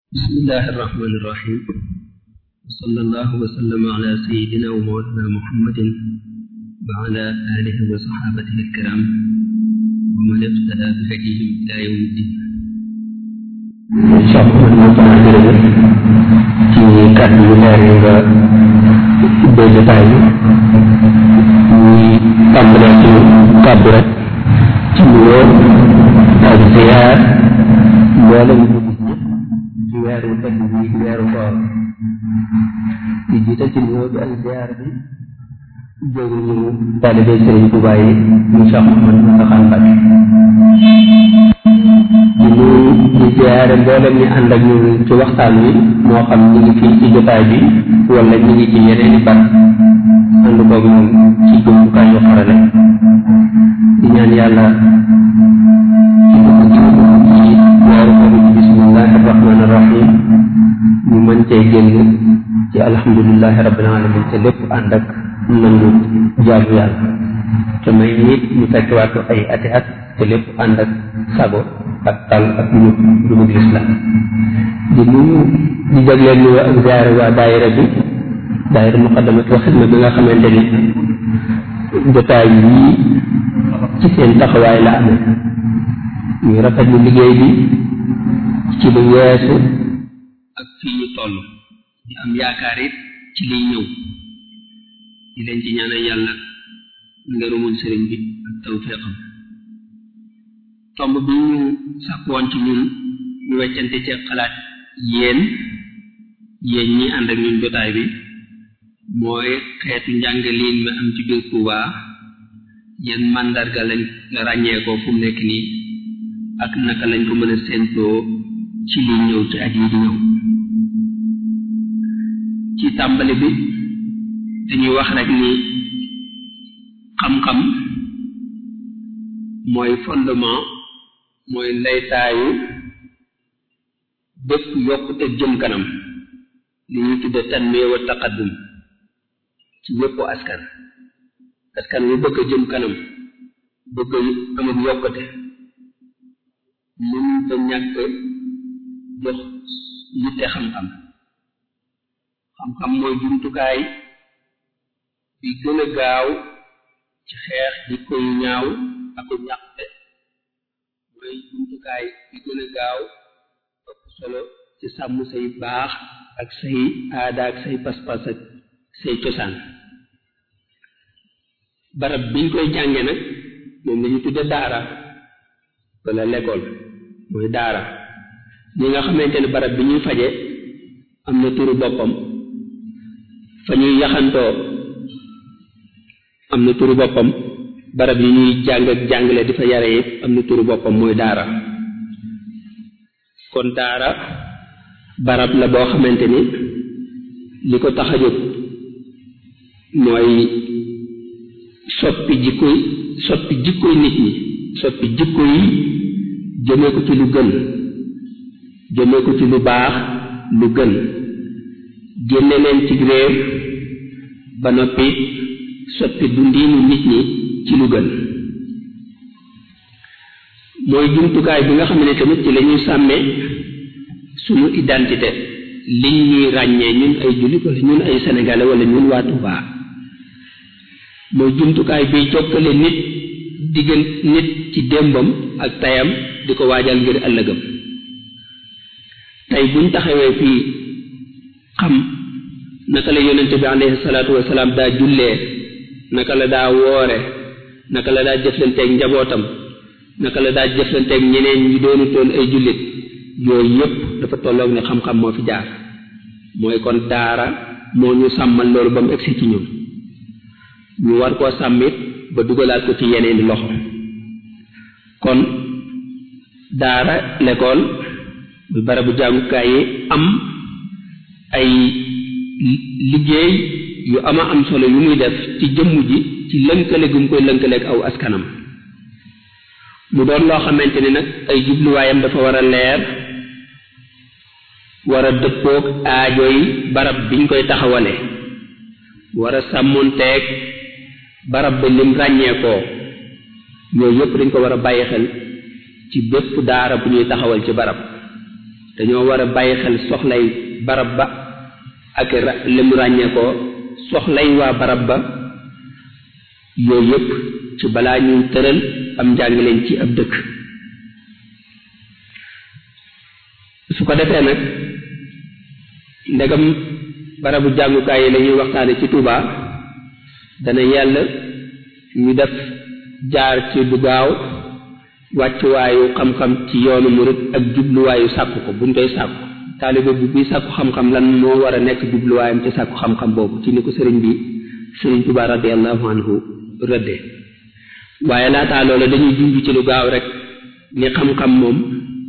بسم الله الرحمن الرحيم وصلى الله وسلم على سيدنا ومولانا محمد وعلى آله وصحابته الكرام ومن اقتدى بهديهم إلى يوم الدين sopp nañ ko jërëjëf ci kàddu yu leer yi nga ubbee jotaay bi ñuy tàmbalee ci kàddu rek ci nuyoo ak ziyaar mboolem ñu gis ñëpp ci weeru tëdd bi di weeru koor di jiite ci nuyoo bi ak ziyaar bi jóge ñu taalibe Sëriñ Tuubaa yi ñu Cheikh Mouhamadou Mountakha Mbacké di nuyu di ziyaare mboolem ñi ànd ak ñun ci waxtaan wi moo xam ñu ngi fii ci jotaay bi wala ñu ngi ci yeneen i bar ànd koog ñun ci jumtukaay yu xarale di ñaan yàlla ci dugg ci ci weeru koor bi bismillahi rahmani rahim ñu mën cee génn ci alhamdulillahi rabbil alamin te lépp ànd ak nangu jaamu yàlla te may nit ñu fekkewaat ko ay ati at te lépp ànd ak sago ak tal ak ñu dugub lislam di nuyu di jagleel nuyu ak ziyaare waa daayira bi daayira muqaddamat wa xidma bi nga xamante ni jotaay yii ci seen taxawaay la amee ñuy rafetlu liggéey bi ci lu weesu ak fii ñu toll di am yaakaar it ci liy ñëw di leen ci ñaanal yàlla ngërëmul sëriñ bi ak tawfeexam tomb bi ñu sàkkoon ci ñun ñu weccante ci xalaat yéen yéen ñi ànd ak ñun jotaay bi mooy xeetu njàngaliin mi am ci biir Tuuba yéen màndarga lañ ràññee ko fu mu nekk nii ak naka lañ ko mën a séentoo ci li ñëw ci at yi di ñëw ci tàmbali bi dañuy wax rek ni xam-xam mooy fondement mooy ndeytaayu bépp yokkute jëm kanam li ñuy tudde tanmiya wa taqaddum ci bépp askan askan wi bëgg a jëm kanam bëgg am ak yokkute mën da ñàkk jox yitte xam-xam xam-xam mooy jumtukaay bi gën a gaaw ci xeex jikko yu ñaaw ak ñàkte mooy jumtukaay bi gën a gaaw ëpp solo ci sàmm say baax ak say aada ak say pas-pas ak say cosaan barab biñ koy jànge nag moom lañu tudde daara wala l'école mooy daara ñi nga xamante ne barab bi ñuy faje am na turu boppam fa ñuy yaxantoo am na turu boppam barab yi ñuy jàng ak jàngale di fa yare yëpp am na turu boppam mooy daara kon daara barab la boo xamante ni li ko tax a jóg mooy soppi jikkoy soppi jikkoy nit ñi soppi jikko yi jëmee ko ci lu gën jëmee ko ci lu baax lu gën génne leen ci réer ba noppi soppi dundiinu nit ñi ci lu gën mooy jumtukaay bi nga xam ne tamit ci la ñuy sàmmee suñu identité liñ ñuy ràññee ñun ay jullit wala ñun ay sénégalais wala ñun waa Touba mooy jumtukaay biy jokkale nit diggan nit ci démbam ak tayam di ko waajal ngir ëllëgam tey buñ taxawee fii xam naka la yonente bi alayhi salaatu wasalaam daa jullee naka la daa woore naka la daa jëflanteeg njabootam naka la daa jëflanteeg ñeneen ñi doonutoon ay jullit yooyu yépp dafa tolloog ne xam-xam moo fi jaar mooy kon daara moo ñu sàmmal loolu ba mu egsi ci ñun ñu war koo sàmmit ba dugalaat ko ci yeneeni loxo kon daara l'école bu barabu jàngukaay yi am ay liggéey yu ama am solo yu muy def ci jëmm ji ci lënkale gu mu koy lënkaleeg aw askanam mu doon loo xamante ni nag ay jubluwaayam dafa war a leer war a dëppoog aajo yi barab biñ koy taxawale war a sàmmonteeg barab ba lim ràññeekoo yooyu yëpp dañ ko war a bàyyi xel ci bépp daara bu ñuy taxawal ci barab dañoo war a bàyyi xel soxlay barab ba ak li mu ràññee ko soxlay waa barab ba yooyu yëpp ci balaa ñuy tëral am njàngaleen ci ab dëkk su ko defee nag ndegam barabu jàngukaay yi la ñuy waxtaane ci Touba dana yàlla ñu def jaar ci bu gaaw wàccuwaayu xam-xam ci yoonu murit ak jubluwaayu sàkku ko buñ koy sàkku taalibe bi buy sàkku xam-xam lan moo war a nekk jubluwaayam ci sàkku xam-xam boobu ci ni ko sëriñ bi sëriñ Touba radiallahu anhu rëdde waaye laataa loola dañuy junj ci lu gaaw rek ni xam-xam moom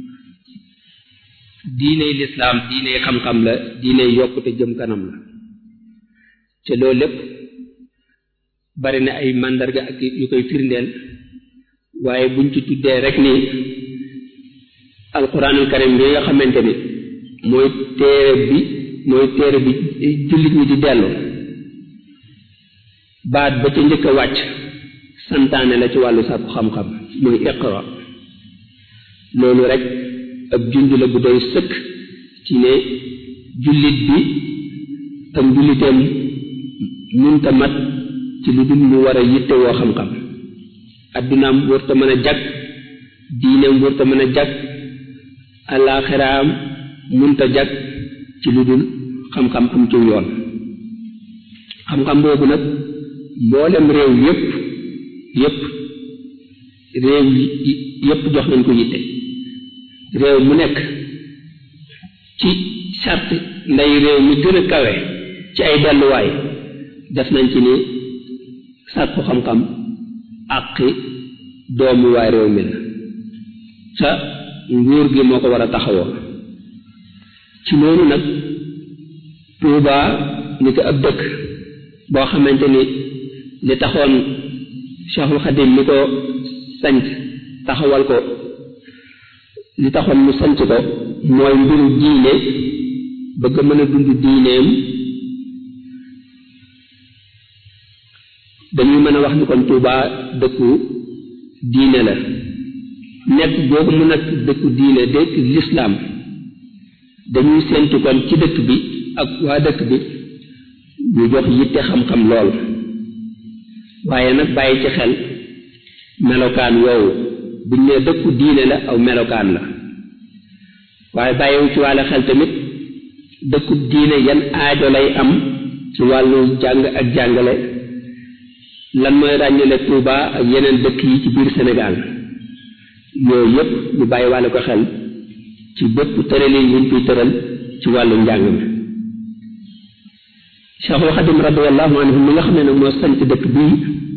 diiney lislaam diiney xam-xam la diiney yokkute jëm kanam la te loolu lépp bari na ay màndarga ak yu koy firndeel waaye buñ ci tuddee rek ni alquranul karim bi nga xamante ni mooy téere bi mooy téere bi jullit ñi di dellu baat ba ca njëkk a wàcc santaane la ci wàllu sàkku xam-xam mooy iqra loolu rek ab junj la bu doy sëkk ci ne jullit bi ak julliteem munta mat ci lu dul mu war a yitte woo xam-xam addunaam wërta mën a jag diineem wërta mën a jag alaaxiraam munta jag ci lu dul xam-xam am ci yoon xam-xam boobu nag mboolem réew yépp yépp réew yi yépp jox nañ ko yitte réew mu nekk ci charte nday réew mi gën a kawe ci ay delluwaay def nañ ci ni sàkku xam-xam àqi doomu waay réew mi la sa nguur gi moo ko war a taxawoo ci noonu nag Tuuba ni ko ab dëkk boo xamante ni li taxoon Cheikhul Xadim mi ko sanc taxawal ko li taxoon mu sanc ko mooy mbiru diine bëgg mën a dund diineem dañuy mën a wax ni kon Tuuba dëkku diine la nekk boobu mu nekk dëkku diine dëkk lislaam dañuy séentu kon ci dëkk bi ak waa dëkk bi ñu jox yitte xam-xam lool waaye nag bàyyi ci xel melokaan woowu buñ ne dëkku diine la aw melokaan la waaye bàyyiwu ci wàllu xel tamit dëkku diine yan aajo lay am ci wàllu jàng ak jàngale lan mooy ràññale Touba ak yeneen dëkk yi ci biir Sénégal yooyu yépp ñu bàyyi wàllu ko xel ci bépp tëralin yi ñu fiy tëral ci wàllu njàng mi Cheikhul Xadim radiallahu anhu mi nga xam ne nag moo sant dëkk bii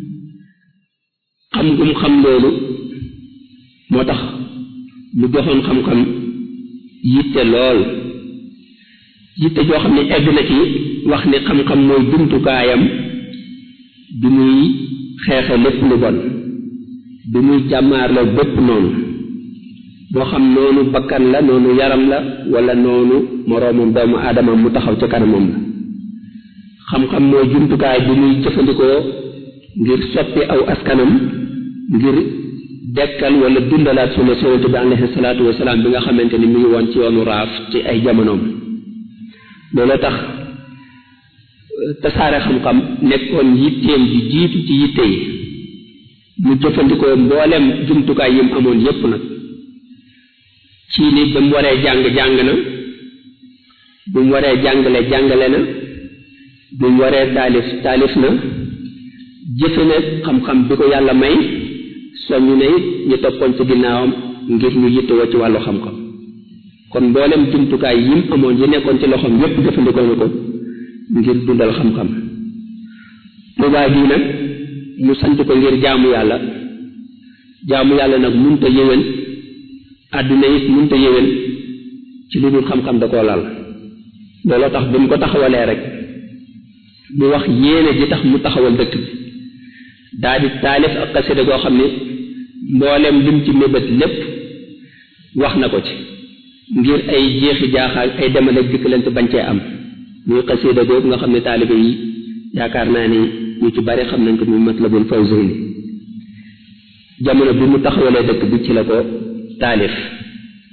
xam gum xam loolu moo tax mu joxoon xam-xam yitte lool yitte joo xam ne egg na ci wax ni xam-xam mooy jumtukaayam bi muy xeexe lépp lu bon bi muy jàmmaarloo bépp noonu moo xam noonu bakkan la noonu yaram la wala noonu moroomam doomu aadama mu taxaw ca kanamam la xam-xam mooy jumtukaay bi muy jëfandikoo ngir soppi aw askanam ngir dekkal wala dundalaat sunna yonente bi alayhi salaatu wasalaam bi nga xamante ni mu ngi woon ci yoonu raaf ci ay jamonoom loolu tax tasaare xam-xam nekkoon yitteem ji jiitu ci yitte yi mu jëfandikoo mboolem jumtukaay yi mu amoon yépp nag ci ni ba mu waree jàng jàng na bu mu waree jàngale jàngale na bu mu waree taalif taalif na jëfe na xam-xam bi ko yàlla may soññu ne it ñu toppoon ci ginnaawam ngir ñu yittewoo ci wàllu xam-xam kon mboolem jumtukaay yi mu amoon yi nekkoon ci loxoom yépp jëfandikoo na ko ngir dundal xam-xam Tuubaa gii nag mu sant ko ngir jaamu yàlla jaamu yàlla nag munta yéwén àdduna it munta yéwén ci lu dul xam-xam da koo lal looloo tax bi mu ko taxawalee rek mu wax yéene ji tax mu taxawal dëkk bi daa di taalif ak xasida goo xam ne mboolem lim ci mébét lépp wax na ko ci ngir ay jeexi jaaxaal ay demal ak dikkalante bañ cee am muy xasida googu nga xam ne taalibe yi yaakaar naa ni ñu ci bari xam nañ ko muy Matlabul Fawzayni jamono bi mu taxawalee dëkk bi ci la ko taalif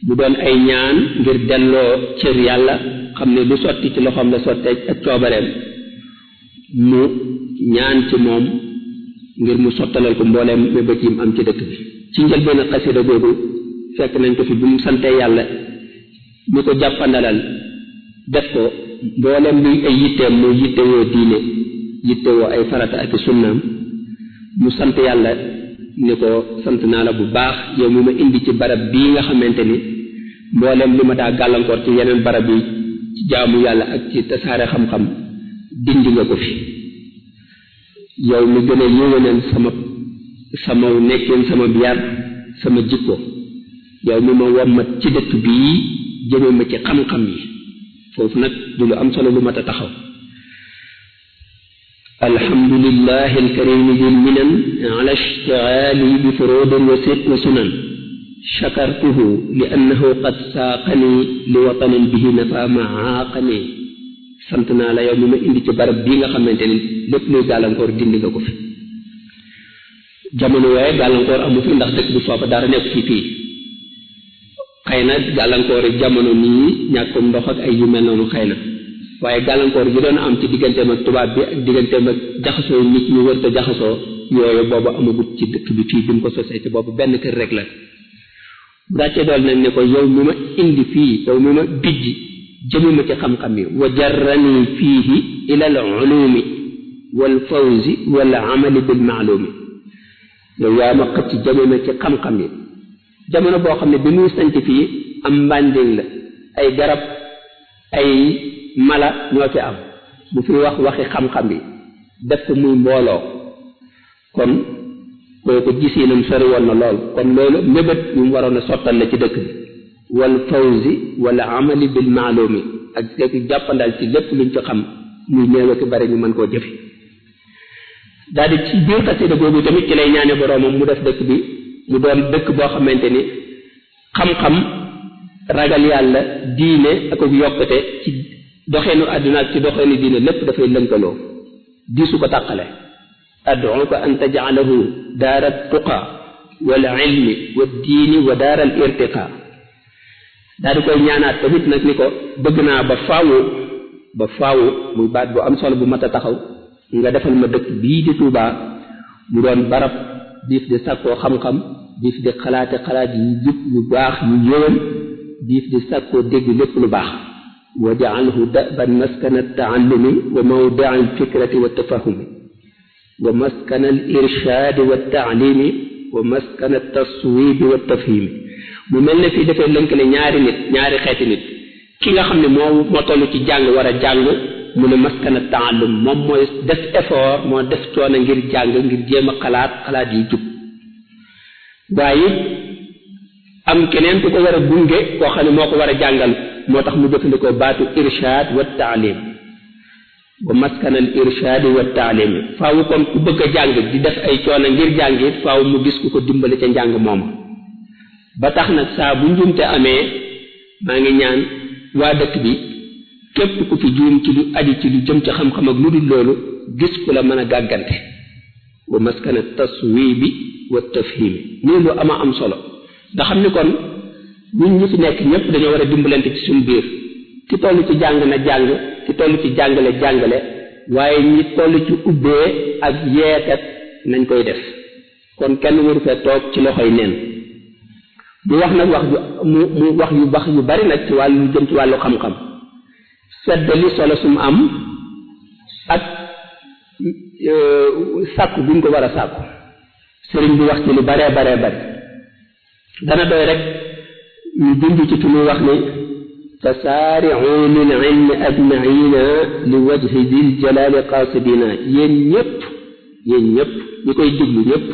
mu doon ay ñaan ngir delloo cër yàlla xam ne lu sotti ci loxoom la sottee ak coobareem mu ñaan ci moom ngir mu sottalal ko mbooleem mébét yi mu am ci dëkk bi ci njëlbeen xasida googu fekk nañ ko fi bi mu santee yàlla mi ko jàppandalal def ko mbooleem luy ay yitteem muy yittewoo diine yittewoo ay farata ak sunnaam mu sant yàlla ni ko sant naa la bu baax yow mi ma indi ci barab bii nga xamante ni mbooleem li ma daa gàllankoor ci yeneen barab yi ci jaamu yàlla ak ci tasaare xam-xam dindi nga ko fi yow mi gën a yéwénal sama sama nekkin sama yar sama jikko yow mi ma wommat ci dëkk bii jëme ma ci xam-xam yi foofu nag du lu am solo lu mat a taxaw alhamdulillahi alkarimi dil minan ala ishtigali bi furudin wa sit wa sunan shakartuhu li annahu qad saaqani li watanin bihi nafa maaqani sant naa la yow mi ma indi ci barab bii nga xamante ni lépp luy gàllankoor dindi nga ko fi jamono yooye gàllankoor amu fi ndax dëkk bi foofa dara nekk fii fii xëy na gàllankoor yi jamono nii ñàkkum ndox ak ay yu mel noonu xëy na waaye gàllankoor yi doon am ci digganteem ak tubaab bi ak digganteem ak jaxasoo nit ñu wër te jaxasoo yooyu boobu amagut ci dëkk bi fii bi mu ko sosee ci boobu benn kër rek la dàcce dool nag ne ko yow mi ma indi fii yow mi ma bijj jëmi ma ci xam-xam yi wa jarrani fiihi ila al ulumi wal fawzi wal amali bil maalumi yow yaa ma xëcc jëmi ma ci xam-xam yi jamono boo xam ne bi muy sanc fii am mbànding la ay garab ay mala ñoo fi am bu fi wax waxi xam-xam yi def ko muy mbooloo kon kooku gisiinam sori woon na lool kon loolu mébét ñu mu waroon a sottal la ci dëkk bi wal fawzi wala amali bil maalumi ak ak jàppandal ci lépp luñ ci xam muy néew ak bari ñu mën koo jëfe daal di ci biir xasida boobu tamit ci lay ñaane boroomam mu def dëkk bi mu doon dëkk boo xamante ni xam-xam ragal yàlla diine ak ak yokkute ci doxeenu àdduna ak ci doxeenu diine lépp dafay lënkaloo diisu ko tàqale ad'uka an taj'alahu daara tuqa wal ilmi wa diini wa daara al irtiqa daal di koy ñaanaat tamit nag ni ko bëgg naa ba faawu ba faawu muy baat bu am solo bu mat a taxaw nga defal ma dëkk bii di Tuubaa mu doon barab diif di sàkkoo xam-xam diif di xalaate xalaat yu jub yu baax yu yëwan diif di sàkkoo dégg lépp lu baax wa jaalhu daban maskana taallumi wa mawdia alfikrati wa tafahumi wa maskana al irshaadi wa taalimi wa maskana taswibi wa tafhimi mu mel ne fii dafay lënkale ñaari nit ñaari xeeti nit ki nga xam ne moo moo toll ci jàng war a jàng mu ne maskana taallum moom mooy def effort moo def coono ngir jàng ngir jéem a xalaat xalaat yu jub waaye am keneen ku ko war a gunge koo xam ne moo ko war a jàngal moo tax mu jëfandikoo baatu irshaad wa taalim wa maskana al irshaadi wa taalim faaw kon ku bëgg a jàng di def ay coono ngir jàng it faaw mu gis ku ko dimbali ca njàng moom ba tax nag saa bu njumte amee maa ngi ñaan waa dëkk bi képp ku fi juum ci lu aju ci lu jëm ci xam-xam ak lu dul loolu gis ku la mën a gàggante wa maskana taswibi wa tafhimi nii lu ama am solo nga xam ni kon ñun ñi fi nekk ñëpp dañoo war a dimbalante ci suñu biir ki toll ci jàng na jàng ki toll ci jàngale jàngale waaye ñi toll ci ubbee ak yeekat nañ koy def kon kenn waru fee toog ci loxoy neen mu wax nag wax ju mu mu wax yu bax yu bari nag ci wàllu jëm ci wàllu xam-xam seddali solo sum am ak sàkku bi ñu ko war a sàkku sëriñ bi wax ci lu baree baree bari dana doy rek ñu dund ci fi muy wax ni fasaari'u lil ilmi ajmaina li wajhi dil jalali qasidina yéen ñëpp yéen ñëpp ñi koy diglu ñëpp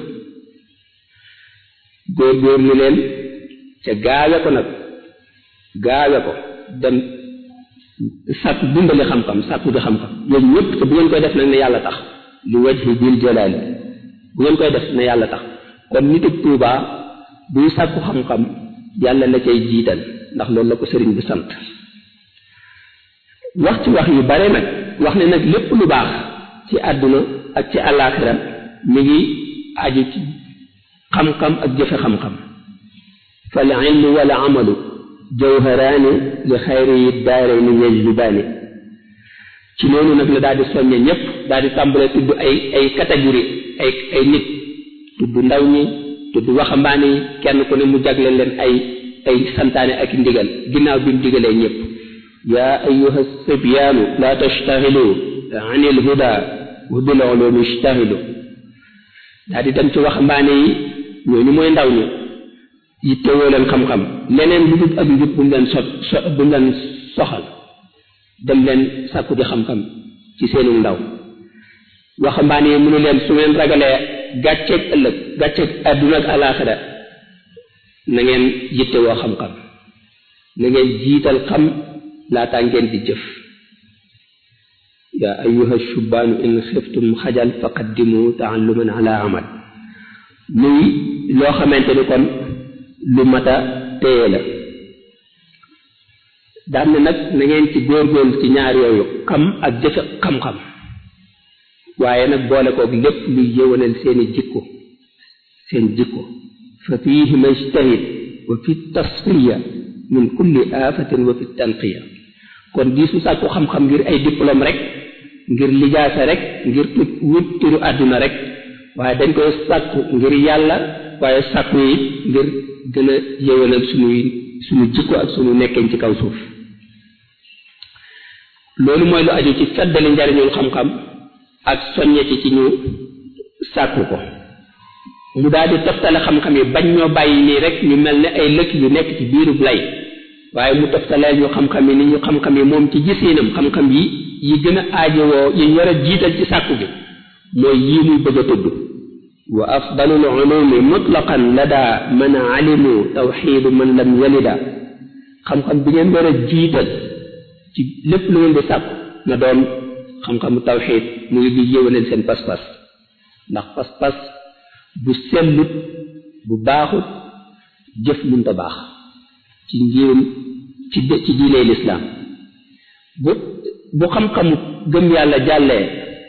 góor-góorlu leen ca gaawe ko nag gaawe ko dem sàkku dundali xam-xam sàkku di xam-xam yéen ñëpp te bu ngeen koy def nag ne yàlla tax li wajhi dil jalali bu ngeen koy def ne yàlla tax kon nit ak Tuubaa buy sàkku xam-xam yàlla la cay jiital ndax loolu la ko sëriñ bi sant wax ci wax yu bare nag wax ne nag lépp lu baax ci àdduna ak ci àllaaxira mi ngi aju ci xam-xam ak jëfe xam-xam fal ilmu wala amalu jawharaani li xayri yi daarayni yajlibaani ci noonu nag la daal di soññe ñëpp daal di tàmbalee tudd ay ay catégorie ay ay nit tudd ndaw ñi tudd waxambaane yi kenn ku ne mu jagle leen ay ay santaane ak ndigal ginnaaw bi mu digalee ñëpp yaa ayuha sibyaanu laa tashtaxilu an il huda wa bil ulumi ishtaxilu daal di dem ci waxambaane yi ñooñu mooy ndaw ñi yittewoo leen xam-xam leneen lu dul ak njub bu mu leen so so bu mu leen soxal dem leen sàkku di xam-xam ci seenu ndaw waxambaane yi mu ne leen su ngeen ragalee gàcceeg ëllëg gàcceeg àdduna ak alaaxira na ngeen yittewoo xam-xam na ngeen jiital xam laataa ngeen di jëf yaa ayuha shubaanu in xiftum xajal faqaddimu taalluman ala amal muy loo xamante ni kon lu mata téye la daan na nag na ngeen ci góorgóorlu ci ñaar yooyu xam ak jëfe xam-xam waaye nag boole koog lépp luy yëwanal seeni jikko seen jikko fa fiihi majtahid wa fi tasfiya min kulli aafatin wa fi tanqiya kon di su sàkku xam-xam ngir ay diplôme rek ngir lijaasa rek ngir tut wut turu àdduna rek waaye dañ koy sàkku ngir yàlla waaye sàkku yi ngir gën a yëwanal suñuy suñu jikko ak suñu nekkeen ci kaw suuf loolu mooy lu aju ci feddali njariñul xam-xam ak soññe ci ci ñu sàkku ko mu daal di toftale xam-xam yi bañ ñoo bàyyi nii rek ñu mel ne ay lëkk yu nekk ci biirub lay waaye mu toftaleel ñu xam-xam yi ni ñu xam-xam yi moom ci gisiinam xam-xam yi yi gën a aajowoo yi war a jiital ci sàkku bi mooy yii muy bëgg a tudd wa afdalul ulumi mutlaqan lada man alimu tawxidu man lam yalida xam-xam bi ngeen war a jiital ci lépp lu ngeen di sàkku na doon xam-xamu tawxid muy di yëwaneel seen pas-pas ndax pas-pas bu sellut bu baaxut jëf munta baax ci njirum ci ci diiney lislaam bu bu xam-xamu gëm yàlla jàllee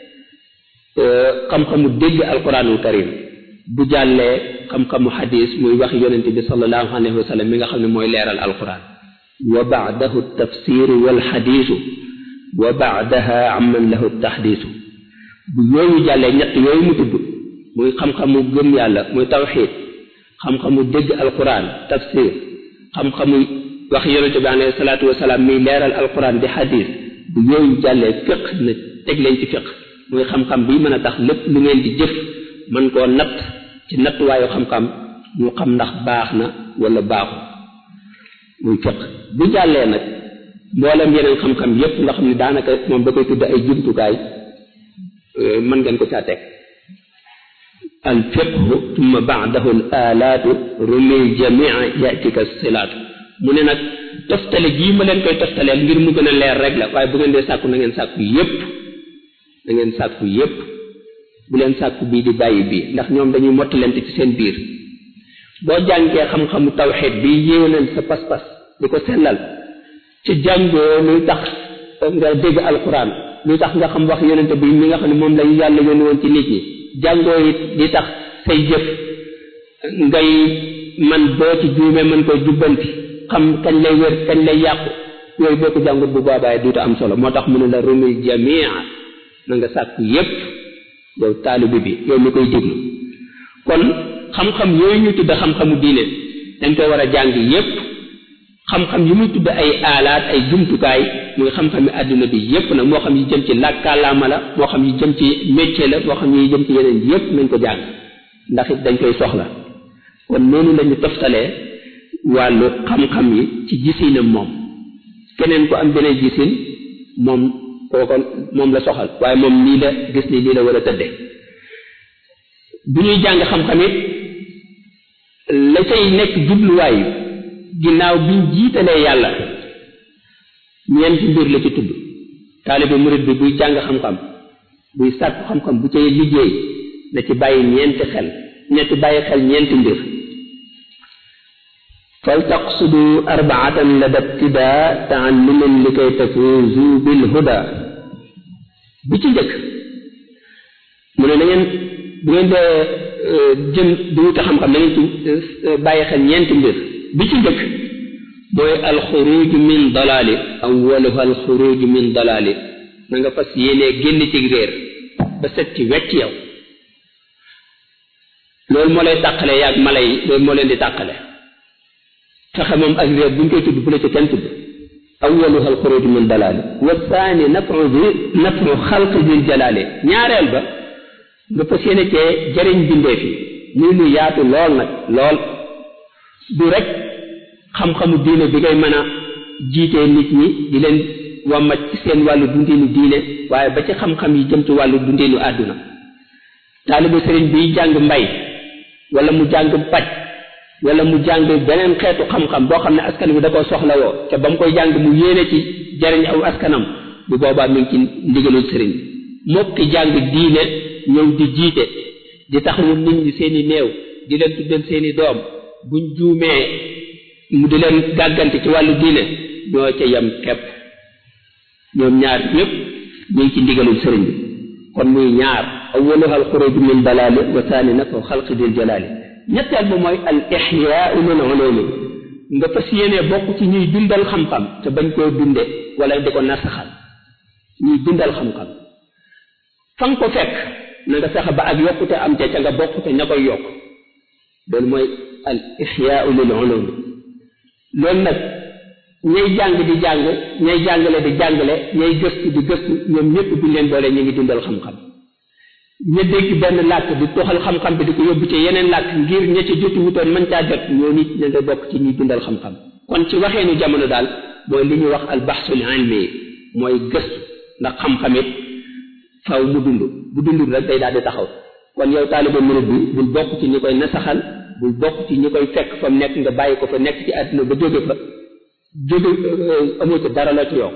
xam-xamu dégg alquranul karim bu jàllee xam-xamu xadis muy wax yonente bi sallallahu alayhi wa sallam mi nga xam ne mooy leeral alquran wa baadahu tafsiru wal xadisu wa baadaha amman lahu taxdiisu bu yooyu jàllee ñett yooyu mu tudd muy xam-xamu gëm yàlla muy tawxiid xam-xamu dégg alquran tafsir xam-xamu wax yonente bi alayhi salaatu wasalaam muy leeral alquran di xadis bu yooyu jàllee fiq na teg leen ci fiq muy xam-xam bi mën a tax lépp lu ngeen di jëf mën koo natt ci nattuwaayu xam-xam ñu xam ndax baax na wala baaxu muy fiq bu jàllee nag mboolem yeneen xam-xam yépp nga xam ne daanaka moom da koy tudd ay jumtukaay mën ngeen ko caa teg al fiqhu tumma baadahu al alaatu rumil jamia yatika silaatu mu ne nag toftale gii ma leen koy toftaleel ngir mu gën a leer rek la waaye bu ngeen dee sàkku na ngeen sàkku yépp na ngeen sàkku yépp bu leen sàkku bii di bàyyi bii ndax ñoom dañuy mottalante ci seen biir boo jàngee xam-xamu tawxid bi yéwénal sa pas-pas di ko sellal ci jàngoo luy tax nga dégg alquran luy tax nga xam wax yonente bi mi nga xam ne moom la yàlla yónni woon ci nit ñi jàngoo it di tax say jëf ngay man boo ci juumee mën koy jubbanti xam kañ lay wér kañ lay yàqu yooyu boo ko jàngut bu boobaay duutu am solo moo tax mu ne la rumil jamia na nga sàkku yépp yow taalibi bi yow mi koy déglu kon xam-xam yooyu ñu tudd xam-xamu diine dañ koy war a jàng yépp xam-xam yi muy tudd ay aalaat ay jumtukaay muy xam-xami àdduna bi yépp nag moo xam yi jëm ci làkkaalaama la moo xam yi jëm ci métier la moo xam yi jëm ci yeneen yépp nañ ko jàng ndax it dañ koy soxla kon noonu lañu toftalee wàllu xam-xam yi ci gisinam moom keneen ku am beneen gisin moom kooko moom la soxal waaye moom nii la gis ni lii la war a tëdde bu ñuy jàng xam-xam it la cay nekk jubluwaay ginnaaw biñ jiitalee yàlla ñeenti mbir la ci tudd taalibe murid bi buy jàng xam-xam buy sàkku xam-xam bu cay liggéey na ci bàyyi ñeenti xel ñetti bàyyi xel ñeenti mbir fal taqsudu arbaatan la dabtidaa taalluman li kay tafuzu bil huda bi ci njëkk mu ne na ngeen bu ngeen dee jëm di wuti xam-xam na ngeen ci bàyyi xel ñeenti mbir bi ci njëkk mooy alxuruj min dalaali awaluha alxuruj min dalaali na nga fas yéenee génn ci réer ba set ci wecc yow loolu moo lay tàqale yaag mala yi loolu moo leen di tàqale fexe moom ak réer bu ñu koy tudd bu la ca kenn tudd awaluha alxuruj min dalaali wa saani nafu bi nafu xalq dil jalaali ñaareel ba nga fas yéene cee jëriñ bindeef yi muy lu yaatu lool nag lool du rek xam-xamu diine bi ngay mën a jiitee nit ñi di leen wàmmat ci seen wàllu dundinu diine waaye ba ci xam-xam yi jëm ci wàllu dundinu àdduna taalibu sëriñ biy jàng mbay wala mu jàng paj wala mu jàng beneen xeetu xam-xam boo xam ne askan wi da koo soxlawoo te ba mu koy jàng mu yéene ci jariñ aw askanam bu boobaa mi ngi ci ndigalul sëriñ mokki jàng diine ñëw di jiite di taxawu nit ñi seeni néew di leen tuddal seeni doom buñ juumee mu di leen gàggante ci wàllu diine ñoo ca yem kepp ñoom ñaar ñëpp ñu ngi ci ndigalul sëriñ bi kon muy ñaar awaluha al xuruj min dalaali wa saani nag xalqi dil jalaali ñetteel ba mooy al ixyaau lil ulumi nga fas yéenee bokk ci ñuy dundal xam-xam te bañ koo dunde wala di ko nasaxal ñuy dundal xam-xam fa nga ko fekk na nga fexe ba ak yokkute am ca ca nga bokk te ña koy yokk loolu mooy al ixyaau lil ulumi loolu nag ñay jàng di jàng ñay jàngale di jàngale ñay gëstu di gëstu ñoom ñëpp bu leen boole ñu ngi dundal xam-xam ña dégg benn làkk di toxal xam-xam bi di ko yóbbu ci yeneen làkk ngir ña ca jotu wutoon mën caa jot ñoo nit ña nga bokk ci ñuy dundal xam-xam kon ci waxeenu jamono daal mooy li ñuy wax al baxsul ilmi mooy gëstu ndax xam-xam it faw mu dund bu dundul rek day daal di taxaw kon yow taaliba murid bi bul bokk ci ñi koy nasaxal bul bokk ci ñi koy fekk fa mu nekk nga bàyyi ko fa nekk ci àdduna ba jóge fa jóge amoo ci dara la ci yokk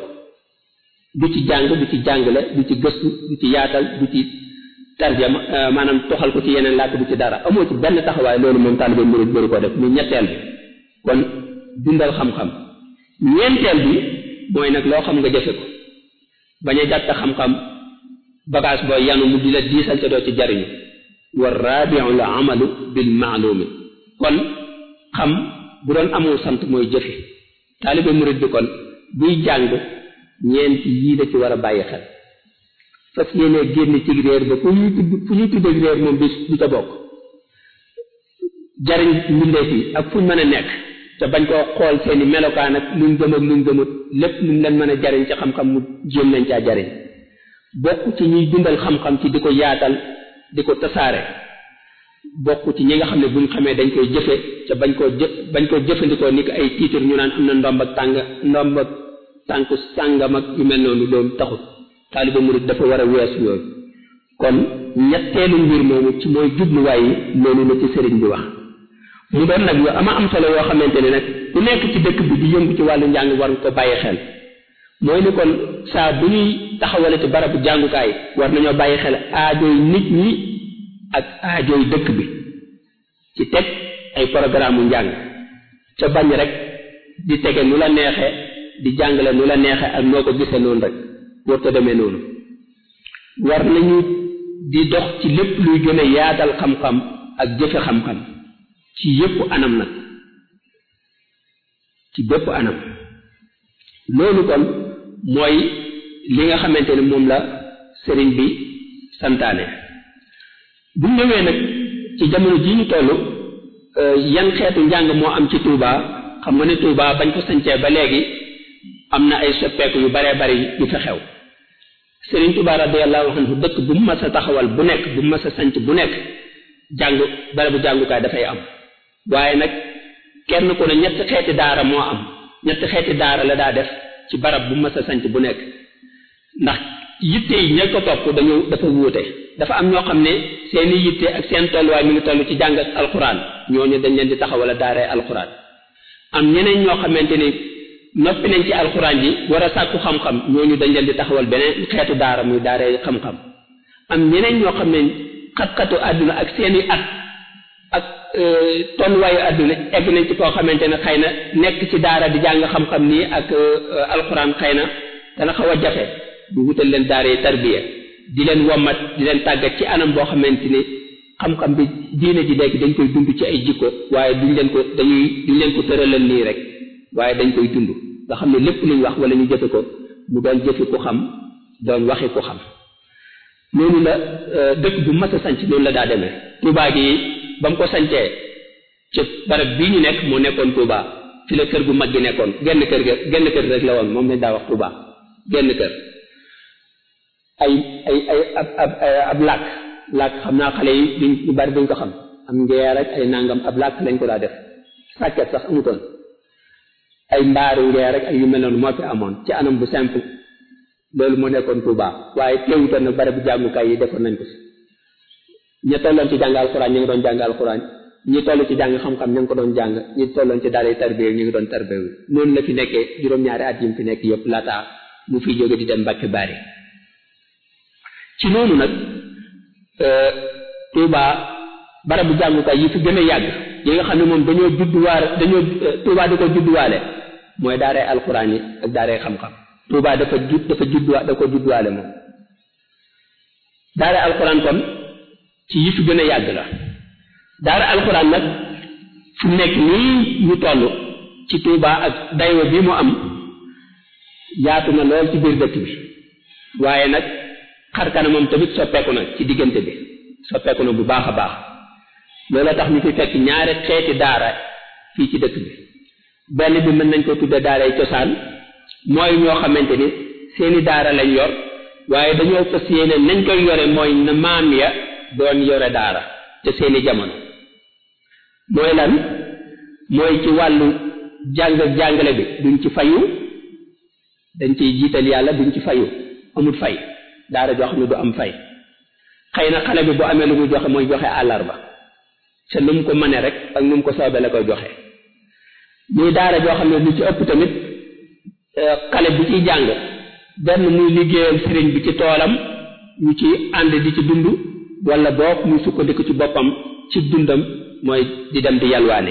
du ci jàng du ci jàngale du ci gëstu du ci yaatal du ci tarjama maanaam toxal ko ci yeneen làkk du ci dara amoo ci benn taxawaay loolu moom taalibe murid bëri ko def mu ñetteel bi kon dundal xam-xam ñeenteel bi mooy nag loo xam nga jëfe ko bañ a jàpp xam-xam bagage booy yanu mu di la diisal te doo ci jariñu wa rabiu la amalu bil maalumi kon xam bu doon amul sant mooy jëfe taalibe murid bi kon buy jàng ñeenti yii la ci war a bàyyi xel fas yéene génn ci réer ba fu ñuy tudd fu ñuy tudd réer moom du du ca bokk jariñ mbindeef yi ak fu ñu mën a nekk te bañ koo xool seeni melokaan ak luñ gëm ak luñ gëmut lépp luñ leen mën a jariñ ci xam-xam mu jéem nañ caa jariñ bokk ci ñuy dundal xam-xam ci di ko yaatal di ko tasaare bokk ci ñi nga xam ne buñ xamee dañ koy jëfe te bañ koo jë bañ koo jëfandikoo ni ko ay tiitar ñu naan am na ndomb ak tàng ndomb ak tànk sàngam ak yu mel noonu loolu taxut taaliba murid dafa war a weesu yooyu kon ñetteelu mbir moomu ci mooy jubluwaay yi loolu la ci sëriñ bi wax mu doon nag yu ama am solo yoo xamante ne nag ku nekk ci dëkk bi di yëngu ci wàllu njàng war nga ko bàyyi xel mooy ni kon saa bu ñuy taxawale ci barabu jàngukaay war nañoo bàyyi xel aajooy nit ñi ak aajooy dëkk bi ci teg ay programme mu njàng ca bañ rek di tege nu la neexe di jàngale nu la neexe ak noo ko gisee noonu rek war ko demee noonu war nañu di dox ci lépp luy gën a yaatal xam-xam ak jëfe xam-xam ci yépp anam nag ci bépp anam loolu kon mooy li nga xamante ne moom la sëriñ bi santaane bu ñëwee nag ci jamono ji ñu toll yan xeetu njàng moo am ci Touba xam nga ne Touba bañ ko sancee ba léegi am na ay soppeeku yu baree bari yu fa xew sëriñ Touba radiyallahu anhu dëkk bu mu mas a taxawal bu nekk bu mu mas a sanc bu nekk jàng barabu jàngukaay dafay am waaye nag kenn ku ne ñetti xeeti daara moo am ñetti xeeti daara la daa def ci barab bu mas a sanc bu nekk ndax yitte yi ña ko topp dañu dafa wuute dafa am ñoo xam ne seeni yitte ak seen tolluwaay mi ngi toll ci jàng ak alxuraan ñooñu dañ leen di taxawala daaree alxuraan am ñeneen ñoo xamante ni noppi nañ ci alxuraan ji war a sàkku xam-xam ñooñu dañ leen di taxawal beneen xeetu daara muy daaree xam-xam am ñeneen ñoo xam ne xat-xatu àdduna ak seeni at ak tolluwaayu àdduna egg nañ ci koo xamante ne xëy na nekk ci daara di jàng xam-xam nii ak alxuraan xëy na dana xaw a jafe bu wutal leen daara yi tarbiya di leen wommat di leen tàggat ci anam boo xamante ni xam-xam bi diine ji léegi dañ koy dund ci ay jikko waaye duñ leen ko dañuy duñ leen ko tëralal nii rek waaye dañ koy dund nga xam ne lépp luñ wax wala ñu jëfe ko mu doon jëfi ku xam doon waxi ku xam noonu la dëkk bu mas a sanc noonu la daa demee Touba gi ba mu ko sancee ci barab bii ñu nekk moo nekkoon Touba fi la kër gu mag gi nekkoon genn kër ga genn kër rek la woon moom lañ daa wax Touba genn kër ay ay ay ab ab ab làkk làkk xam naa xale yi duñ ñu bari duñ ko xam am ngeer ak ay nangam ab làkk lañ ko daa def sàkket sax amutoon ay mbaaru ngeer rek ay yu mel noonu moo fi amoon ci anam bu simple loolu moo nekkoon Touba waaye teewutoon na barabu jàngukaay yi defoon nañ ko si ñi tolloon ci jàng alxuraan ñu ngi doon jàng alxuraan ñi toll ci jàng xam-xam ñu ngi ko doon jàng ñi tolloon ci daara tarbiya ñu ngi doon tarbiya noonu la fi nekkee juróom-ñaari at yi mu fi nekk yëpp laata mu fiy jóge di dem Mbàkke Bari ci noonu nag Touba barabu jàngukaay yi fi gën a yàgg yi nga xam ne moom dañoo judduwaale dañoo Touba da ko judduwaale mooy daaray alxuraan yi ak daaray xam-xam Touba dafa jud dafa judduwa da ko judduwaale moom daaray alxuraan kon ci yi fi gën a yàgg la daara alxuraan nag fu nekk nii ñu toll ci Touba ak daywa bi mu am yaatu na lool ci biir dëkk bi waaye nag xar kanamam tamit soppeeku na ci diggante bi soppeeku na bu baax a baax loolu tax ñu fi fekk ñaari xeeti daara fii ci dëkk bi benn bi mën nañ ko tudde daaray cosaan mooy ñoo xamante ni seeni daara lañ yor waaye dañoo fas yéene nañ koy yore mooy na maam ya doon yore daara te seeni jamono mooy lan mooy ci wàllu jàng ak jàngale bi duñ ci fayu dañ ciy jiital yàlla duñ ci fayu amul fay daara joo xam ne du am fay xëy na xale bi bu amee lu muy joxe mooy joxe àllarba te nu mu ko mënee rek ak nu mu ko soobee la koy joxe muy daara joo xam ne lu ci ëpp tamit xale bi ciy jàng benn muy liggéeyal sëriñ bi ci toolam ñu ci ànd di ci dund wala boog muy sukkandiku ci boppam ci dundam mooy di dem di yalwaane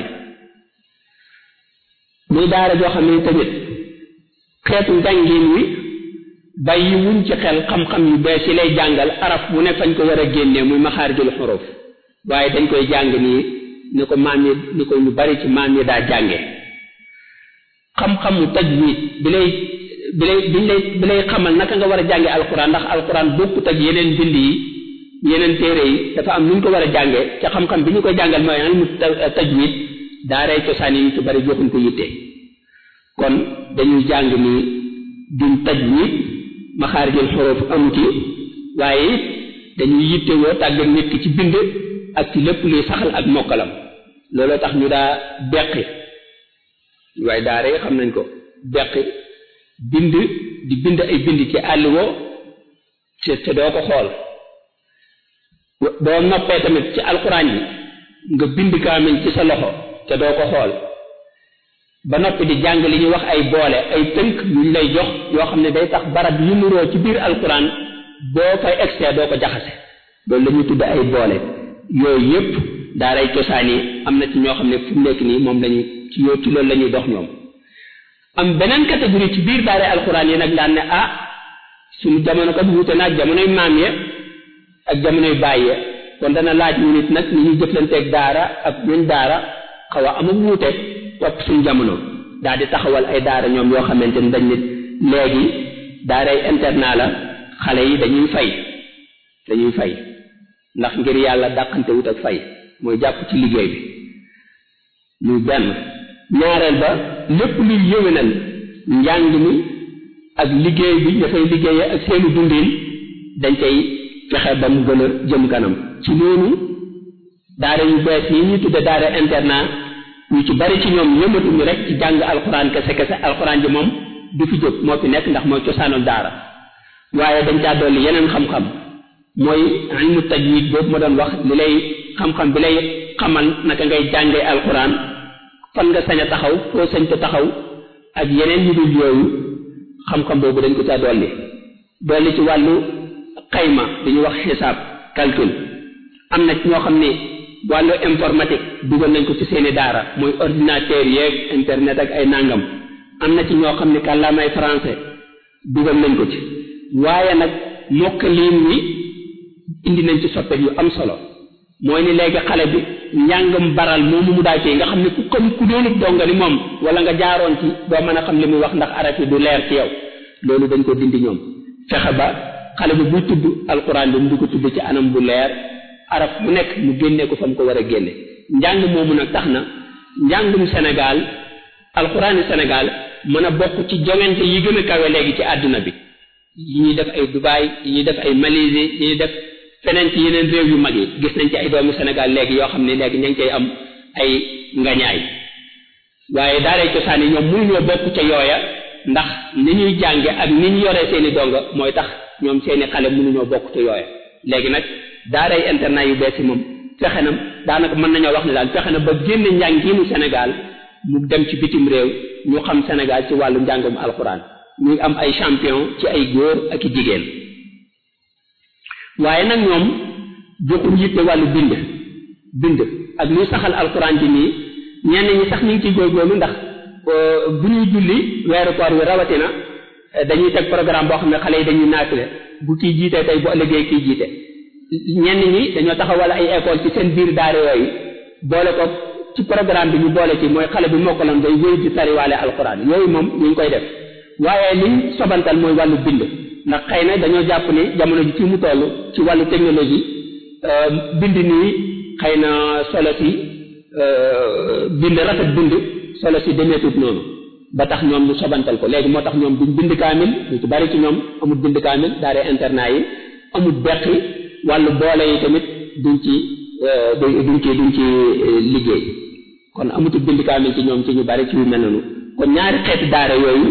muy daara joo xam ne tamit xeetu njàngin wi bàyyi wuñ ci xel xam-xam yu bees yi lay jàngal araf bu ne fañ ko war a génnee muy maxaarijul xuruf waaye dañ koy jàng nii ni ko maam yi ni ko ñu bari ci maam yi daa jànge xam-xamu tajwid bi lay bi lay bi lay bi lay xamal naka nga war a jànge alquran ndax alquran bokkut ak yeneen bind yi yeneen téere yi dafa am nu ñu ko war a jànge ca xam-xam bi ñu koy jàngal mooy ilmu tajwid daaray cosaan yi ñu ci bari joxuñ ko yitte kon dañuy jàng ni duñ tajwid maxaarijul xuruf amu ci waaye it dañuy yittewoo tàggat nit ki ci bind ak ci lépp luy saxal ak mokkalam looloo tax ñu daa beqi waaye daara yi xam nañ ko beqi bind di bind ay bind ci àlliwoo te te doo ko xool boo noppee tamit ci alxuraan yi nga bind kaamil ci sa loxo te doo ko xool ba noppi di jàng li ñuy wax ay boole ay tënk yuñ lay jox yoo xam ne day tax barab yu nuroo ci biir alxuraan boo fay excès doo ko jaxase loolu la ñuy tudd ay boole yooyu yépp daaray cosaan yi am na ci ñoo xam ne fu mu nekk nii moom lañu ci yoo ci loolu la ñuy dox ñoom am beneen catégorie ci biir daaray alxuraan yi nag daan ne ah suñu jamono kat wuute na ak jamonoy maam ya ak jamonoy baay ya kon dana laaj ñu nit nag ni ñuy jëflanteeg daara ak ñun daara xaw a am ak wuute topp suñu jamono daal di taxawal ay daara ñoom yoo xamante ni dañ nit léegi daaray internat la xale yi dañuy fay dañuy fay ndax ngir yàlla dàqante wut ak fay mooy jàpp ci liggéey bi muy benn ñaareel ba lépp luy yëwénal njàng mi ak liggéey bi dafay liggéeyee ak seeni dundin dañ cay fexe ba mu gën a jëm kanam ci noonu daara yu bees yi ñuy tudde daara internat ñu ci bari ci ñoom yëmatuñu rek ci jàng alxuraan kese kese alxuraan ji moom du fi jóg moo fi nekk ndax mooy cosaanul daara waaye dañ caa dolli yeneen xam-xam mooy ilmu tajwid boobu ma doon wax li lay xam-xam bi lay xamal naka ngay jàngee alxuraan fan nga sañ a taxaw foo sañ ko taxaw ak yeneen yu dul yooyu xam-xam boobu dañ ko caa dolli dolli ci wàllu xayma li ñuy wax xisaab calcul am na ñoo xam ne wàllu informatique dugal nañ ko ci seeni daara mooy ordinateur yeeg internet ak ay nangam am na ci ñoo xam ne kàllaamay français dugal nañ ko ci waaye nag mokkaliin wi indi nañ ci soppet yu am solo mooy ni léegi xale bi njàngam baral moomu mu daa ci nga xam ne ku comme ku doonut donga ni moom wala nga jaaroon ci doo mën a xam li muy wax ndax araf yi du leer ci yow loolu dañ ko dindi ñoom fexe ba xale bi buy tudd alquran bi mu di ko tudd ci anam bu leer araf bu nekk mu génne ko fa mu ko war a génne njàng moomu nag tax na njàngum Sénégal alxuraani Sénégal mën a bokk ci joŋante yi gën a kawe léegi ci àdduna bi yi ñuy def ay Dubaï yi ñuy def ay Malaisie yi ñuy def feneen ci yeneen réew yu mag yi gis nañ ci ay doomu Sénégal léegi yoo xam ne léegi ña ngi cay am ay ngañaay waaye daaray cosaan yi ñoom mënuñoo bokk ca yooya ndax ni ñuy jànge ak ni ñu yoree seeni donga mooy tax ñoom seeni xale mënuñoo bokk ca yooya léegi nag daaray internat yu bees yi moom fexe na daanaka mën nañoo wax ne daal fexe na ba génne njàngiinu Sénégal mu dem ci bitim réew ñu xam Sénégal ci wàllu njàngum alxuraan ñuy am ay champion ci ay góor ak i jigéen waaye nag ñoom joxuñ yitte wàllu bind bind ak luy saxal alxuraan ji nii ñenn ñi sax ñu ngi ciy góorgóorlu ndax bu ñuy julli weeru koor wi rawatina dañuy teg programme boo xam ne xale yi dañuy naafile bu kii jiitee tey bu ëllëgee kii jiite ñenn ñi dañoo taxawal ay école ci seen biir daara yooyu boole ko ci programme bi ñu boole ci mooy xale bi mokkaloon day wéy di tariwaale alxuraan yooyu moom ñu ngi koy def waaye liñ sobantal mooy wàllu bind ndax xëy na dañoo jàpp ni jamono ji fi mu toll ci wàllu technologie bind nii xëy na solo si bind rafet bind solo si demeetut noonu ba tax ñoom ñu sobantal ko léegi moo tax ñoom duñ bind kaamil ñu ci bari ci ñoom amul bind kaamil daara internat yi amul beqi wàllu boole yi tamit duñ ci duñ ci duñ ci liggéey kon amutul bind kaamil ci ñoom ci ñu bari ci yu mel noonu kon ñaari xeeti daara yooyu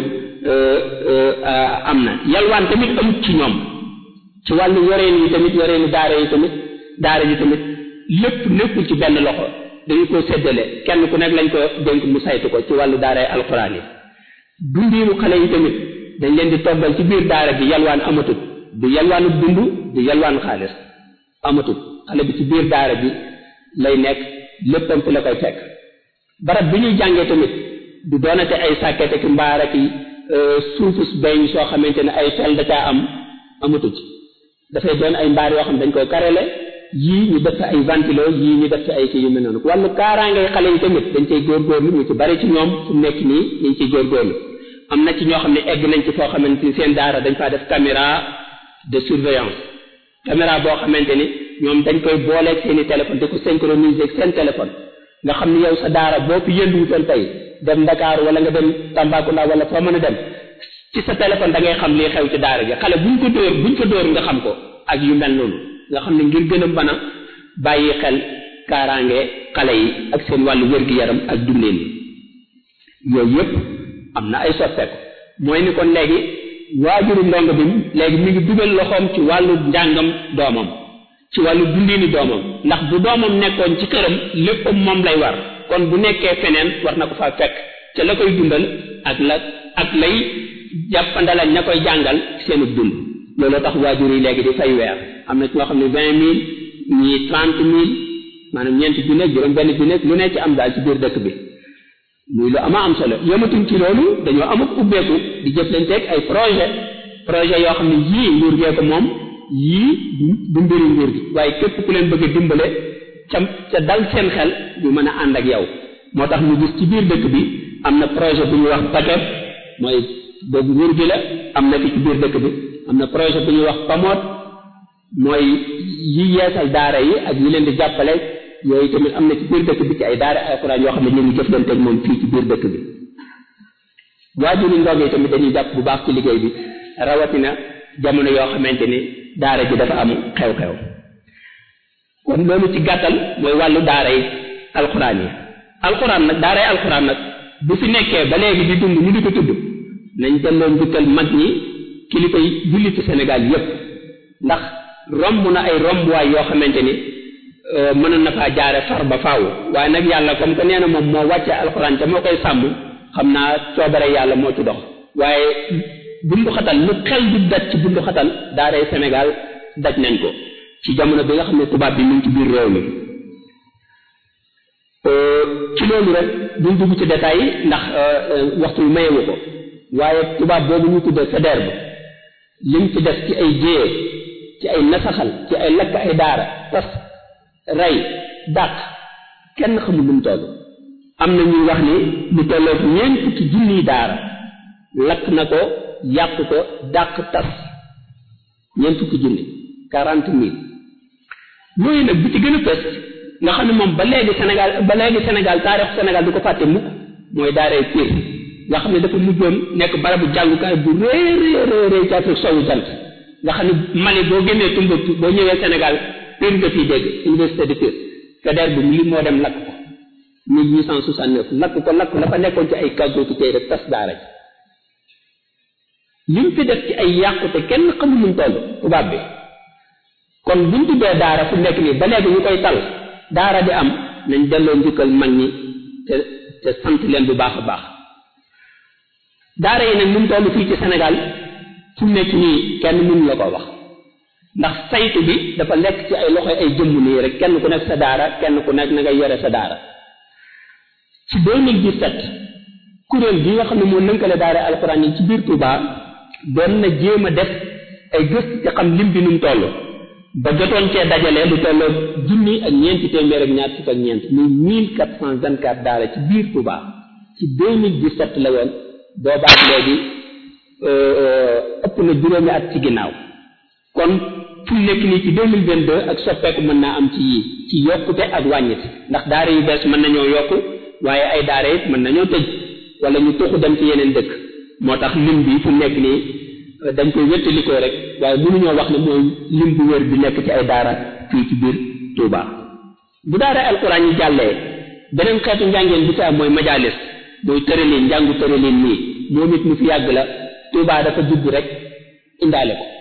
am na yalwaan tamit amut ci ñoom ci wàllu yoreen yi tamit yoreenu daara yi tamit daara yi tamit lépp nekkul ci benn loxo dañu ko séddale kenn ku nekk lañ ko dénk mu saytu ko ci wàllu daara alxuraan yi dundiinu xale yi tamit dañ leen di toggal ci biir daara bi yalwaan amatut du yalwaanu dund du yalwaan xaalis amatut xale bi ci biir daara bi lay nekk léppam fi la koy fekk barab bi ñuy jàngee tamit du doonate ay sàkkete ki mbaar ak suufus beñ soo xamante ne ay fel da caa am amatut dafay doon ay mbaar yoo xam ne dañ koy karele yii ñu def ay ventilo yii ñu def ay kii yu mel noonu wàllu kaaraangay xale yi tamit dañ cay góorgóorlu ñu ci bari ci ñoom fu nekk nii ñu ngi ciy góorgóorlu am na ci ñoo xam ne egg nañ ci foo xamante ni seen daara dañ faa def caméra de surveillance caméra boo xamante ni ñoom dañ koy booleeg seen i téléphone di ko synchroniser ak seen téléphone nga xam ni yow sa daara boo fi yënduwutoon tey dem Dakar wala nga dem Tambacounda wala foo mën a dem ci sa téléphone da ngay xam lii xew ci daara gi xale buñ ko dóor buñ ko dóor nga xam ko ak yu mel noonu nga xam ne ngir gën a mën a bàyyi xel kaaraange xale yi ak seen wàllu wér-gi-yaram ak dundeen yooyu yëpp am na ay soppeeku mooy ni kon léegi waajuru ndongo bi léegi mi ngi dugal loxoom ci wàllu njàngam doomam ci wàllu dundiini doomam ndax bu doomam nekkoon ci këram léppam moom lay war kon bu nekkee feneen war na ko faa fekk ca la koy dundal ak la ak lay jàppandalal ña koy jàngal seenu dund looloo tax waajur yi léegi di fay weer am na ci ñoo xam ne vingt mille ñii trente mille maanaam ñeenti junne juróom benn junne lu ne ci am daal ci biir dëkk bi muy lu ama am solo yëmatuñ ci loolu dañoo amuk ubbeeku di jëflanteeg ay projet projet yoo xam ne yii nguur gee ko moom yii du mbiri nguur gi waaye képp ku leen bëgg a dimbale ca ca dal seen xel ñu mën a ànd ak yow moo tax ñu gis ci biir dëkk bi am na projet bu ñuy wax paquet mooy boobu nguur gi la am na fi ci biir dëkk bi am na projet bu ñuy wax pamoot mooy yi yeesal daara yi ak ñi leen di jàppale yooyu tamit am na ci biir dëkk bi ci ay daara alxuraan yoo xam ne ñu ngi jëflanteeg moom fii ci biir dëkk bi waajuri ndog yi tamit dañuy jàpp bu baax ci liggéey bi rawatina jamono yoo xamante ni daara ji dafa am xew-xew kon loolu ci gàttal mooy wàllu daara yi alxuraan yi alxuraan nag daara yi alxuraan nag bu fi nekkee ba léegi di dund ñu di ko tudd nañ delloo njukkal mag ñi kilifa yi julli ci Sénégal yépp ndax romb na ay rombuwaay yoo xamante ni mënoon na faa jaare far ba faaw waaye nag yàlla comme que nee na moom moo wàcce alxuraan te moo koy sàmm xam naa coobare yàlla moo ci dox waaye bundu xatal lu xel du daj ci bundu xatal daaray Sénégal daj nañ ko ci jamono bi nga xam ne tubaab bi mu ngi ci biir réew mi ci loolu rek duñ dugg ci détails yi ndax waxtu wi mayewu ko waaye tubaab boobu ñu tuddee Faidherbe lim ci def ci ay jéye ci ay nasaxal ci ay lakk ay daara tas rey dàq kenn xamul lu mu toll am na ñuy wax ni lu tolloog ñeent fukki junniy daara lakk na ko yàq ko dàq tas ñeent fukki junni quarante mille yooyu nag bi ci gën a fës nga xam ne moom ba léegi Sénégal ba léegi Sénégal taarix Sénégal du ko fàtte mukk mooy daaray Pire nga xam ne dafa mujjoon nekk barabu jàngukaay bu rëy rëy rëy ci Afrique sowu jant nga xam ne Mali boo génnee Tombouctou boo ñëwee Sénégal Pire nga fiy dégg université de Pire Faidherbe bi li moo dem lakk ko 1869 lakk ko lakk la fa nekkoon ci ay kàggoo ki tey rek tas daara ji li mu fi def ci ay yàqute kenn xamul nu mu toll tubaab bi kon buñ tuddee daara fu nekk nii ba léegi ñu koy tal daara di am nañ delloo njukkal mag ñi te te sant leen bu baax a baax daara yi nag nu mu toll fii ci Sénégal fu nekk nii kenn mënu la ko wax ndax saytu bi dafa nekk ci ay loxo ay jëmm nii rek kenn ku nekk sa daara kenn ku nekk na ngay yore sa daara ci 2017 kuréel gi nga xam ne moo lënkale daara alxuraan yi ci biir Touba doon na jéem a def ay gëstu ci xam lim bi nu mu toll ba jotoon cee dajale lu tolloo junni ak ñeenti téeméer ak ñaar fukk ak ñeent muy mille quatre cent vingt quatre daara ci biir Touba ci 2017 la woon boobaat léegi ëpp na juróomi at ci ginnaaw kon fu nekk nii ci 2022 ak soppeeku mën naa am ci yii ci yokkute ak wàññite ndax daara yu bees mën nañoo yokku waaye ay daara it mën nañoo tëj wala ñu tuxu dem ci yeneen dëkk moo tax lim bi fu nekk nii dañ koy wéttalikoo rek waaye mënuñoo wax ne mooy lim bu wér bi nekk ci ay daara fii ci biir Touba bu daara alquran yi jàllee beneen xeetu njàngeen bi saa mooy majalis mooy tëralin njàngu tëralin nii moom it mu fi yàgg la Touba dafa dugg rek indaale ko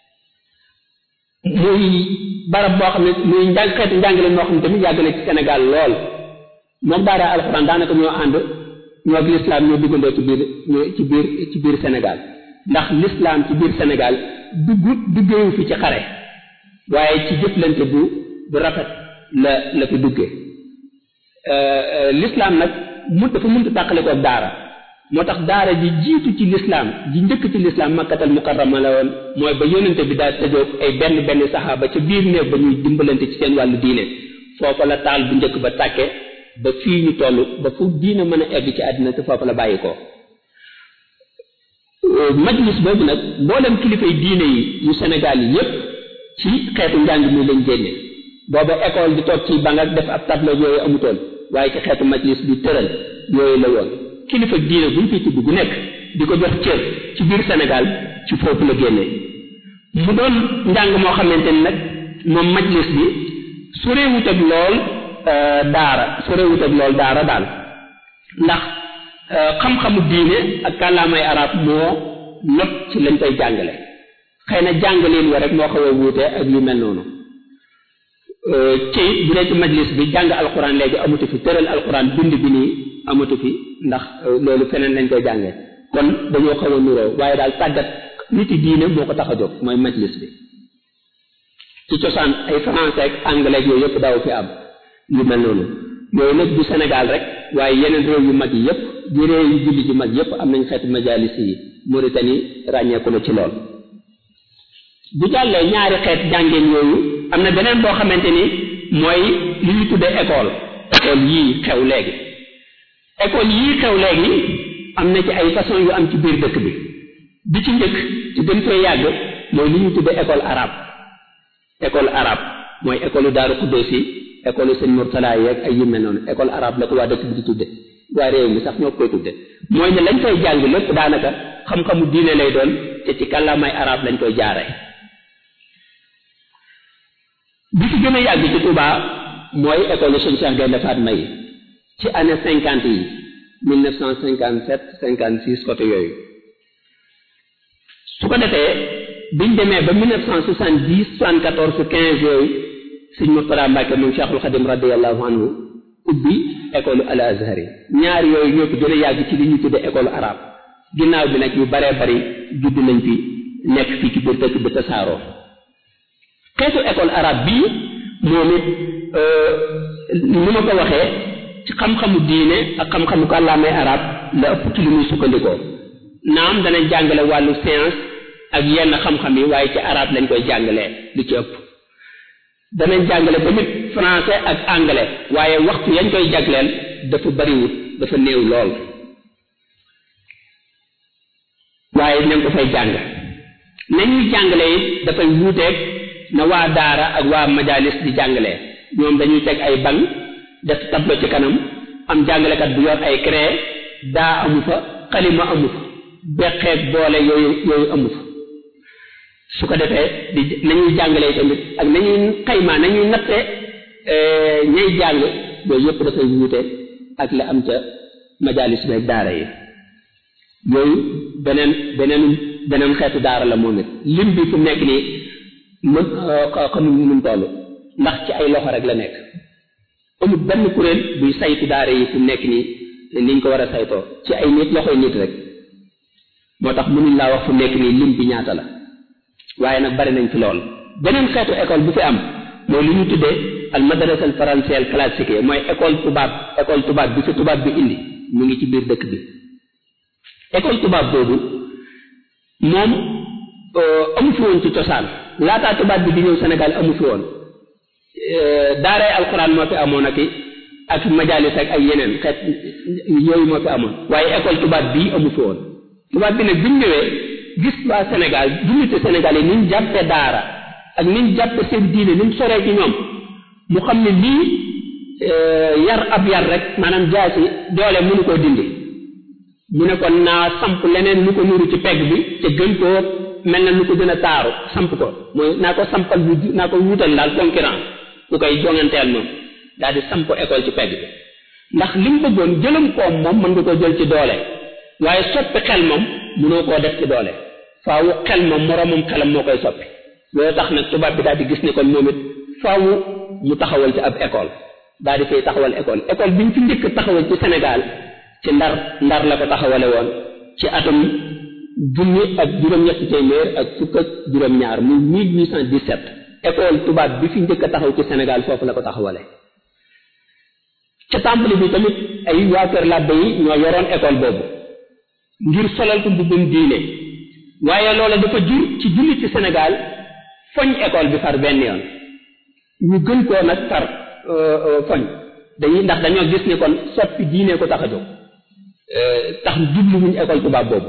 muy barab boo xam ne muy njàng xeetu njàngale moo xam ne tamit yàgg na ci Sénégal lool moom daara alxuraan daanaka ñoo ànd ñoo ak lislaam ñoo duggandoo ci biir ci biir ci biir Sénégal ndax lislaam ci biir Sénégal dugg duggeewu fi ci xare waaye ci jëflante bu bu rafet la la fi duggee lislaam nag mu dafa mënta tàqale ko daara moo tax daara ji jiitu ci lislaam ji njëkk ci lislaam makkatal mukarrama la woon mooy ba yónnante bi daal tëjoog ay benn benn saxaaba ca biir néeg ba ñuy dimbalante ci seen wàllu diine foofa la taal bu njëkk ba tàkke ba fii ñu toll ba fu diine mën a egg ci àddina te foofa la bàyyi ko majlis boobu nag mboolem kilifay diine yi yu Sénégal yi yépp ci xeetu njàng mi lañ génne booba école di toog ci bang ak def ab tableau yooyu amutoon waaye ci xeetu majlis bi tëral yooyu la woon kilifa diine buñ fi tudd bu nekk di ko jox cër ci biir Sénégal ci foofu la génnee mu doon njàng moo xamante ni nag moom majlis bi sorewut ak lool daara sorewut ak lool daara daal ndax xam-xamu diine ak kàllaamay arab moo not ci lañ koy jàngale xëy na jàngaleen wa rek moo xaw a wuute ak yu mel noonu ci bu dee ci majlis bi jàng alxuraan léegi amatu fi tëral alxuraan bind bi nii amatu fi ndax loolu feneen lañ koy jàngee kon dañoo xaw a nuroo waaye daal tàggat nit yi diine moo ko tax a jóg mooy majlis bi ci cosaan ay français ak anglais yooyu yëpp daaw fi am yu mel noonu yooyu nag du Sénégal rek waaye yeneen réew yu mag yi yëpp di réew yu julli yu mag yëpp am nañ xeetu majalis yi Mauritanie ràññeeku na ci lool bu jàllee ñaari xeet jàngeen yooyu am na beneen boo xamante ni mooy li ñu tuddee école école yii xew léegi école yii xew léegi am na ci ay façon yu am ci biir dëkk bi bi ci njëkk ci gën fee yàgg mooy li ñu tuddee école arabe école arabe mooy école Daaru Xuddoos yi école sëñ Murtala yeeg ay yu mel noonu école arabe la ko waa dëkk bi di tudde waa réew mi sax ñoo koy tudde mooy ne lañ fay jàng lépp daanaka xam-xamu diine lay doon te ci kàllaamay arabe lañ koy jaaree bi ci gën a yàgg ci Touba mooy école sëñ Cheikh Gaynde Fatma yi ci année cinquante yi mille neuf cent cinquante sept cinquante six côté yooyu su ko defee biñ demee ba mille neuf cent soixante dix soixante quatorze quinze yooyu sëñ Murtada Mbàkke moom Cheikhul Xadim radiallahu anhu ubbi école al azhar yi ñaar yooyu ñoo fi gën a yàgg ci li ñu tudde école arabe ginnaaw bi nag yu baree bari judd nañ fi nekk fii ci biir dëkk bi tasaaroo xeetu école arabe bii moom it ni ma ko waxee ci xam-xamu diine ak xam-xamu kàllaamay arab la ëpp ci li muy sukkandikoo naam danañ jàngale wàllu science ak yenn xam-xam yi waaye ci arab lañ koy jàngalee lu ci ëpp danañ jàngale tamit français ak anglais waaye waxtu yañ koy jagleel dafa bariwut dafa néew lool waaye nañ ko fay jàng nañuy jàngale it dafay wuuteeg na waa daara ak waa majalis di jàngalee ñoom dañuy teg ay banc def tableau ci kanam am jàngalekat bu yor ay craie daa amu fa xalima amu fa beqeeg boole yooyu yooyu amu fa su ko defee di nañuy jàngalee tamit ak nañuy xaymaa nañuy natte ñay jàng yooyu yëpp dafay wuute ak la am ca majalis beeg daara yi yooyu beneen beneen beneen xeetu daara la moom it lim bi fu nekk nii mën xamuñ nu mu toll ndax ci ay loxo rek la nekk amul benn kuréel buy saytu daara yi fu nekk nii niñ ko war a saytoo ci ay nit loxoy nit rek moo tax mënuñ laa wax fu nekk nii lim bi ñaata la waaye nag bari nañ fi lool beneen xeetu école bu fi am mooy li ñu tuddee al madrasa al français al classique mooy école tubaab école tubaab bi fi tubaab bi indi mu ngi ci biir dëkk bi école tubaab boobu moom amu fi woon ci cosaan laataa tubaab bi di ñëw Sénégal amu fi woon daaray alxuraan moo fi amoon ak ak majalis ak ay yeneen xeet yooyu moo fi amoon waaye école tubaab bii amu fi woon tubaab bi nag bi mu ñëwee gis waa Sénégal jullite Sénégal yi ni ñu jàppe daara ak ni ñu jàppe seen diine ni mu soree ci ñoom mu xam ne lii yar ab yar rek maanaam jaasi doole mënu koo dindi mu ne kon naa samp leneen lu ko nuru ci pegg bi te gën koo mel na lu ko gën a taaru samp ko mooy naa ko sampal bu naa ko wutal daal concurrence ku koy jonganteel moom daal di samp école ci pegg bi ndax li mu bëggoon jëlam koom moom mën nga ko jël ci doole waaye soppi xel moom mënoo koo def ci doole faawu xel moom moroomam xelam moo koy soppi loolu tax nag tubaab bi daal di gis ne kon moom it faawu mu taxawal ci ab école daal di fay taxawal école école bi ñu fi njëkk taxawal ci Sénégal ci ndar ndar la ko taxawale woon ci atum junni ak juróom-ñetti téeméer ak fukk ak juróom-ñaar muy 1817 école tubaab bi fi njëkk a taxaw ci Sénégal foofu la ko taxawale ca tàmbali bi tamit ay waa kër làbbe yi ñoo yoroon école boobu ngir solal ko mbubbum diine waaye loola dafa jur ci julli ci Sénégal foñ école bi far benn yoon ñu gën koo nag far foñ dañuy ndax dañoo gis ne kon soppi diine ko tax a jóg tax jublu wuñ école tubaab boobu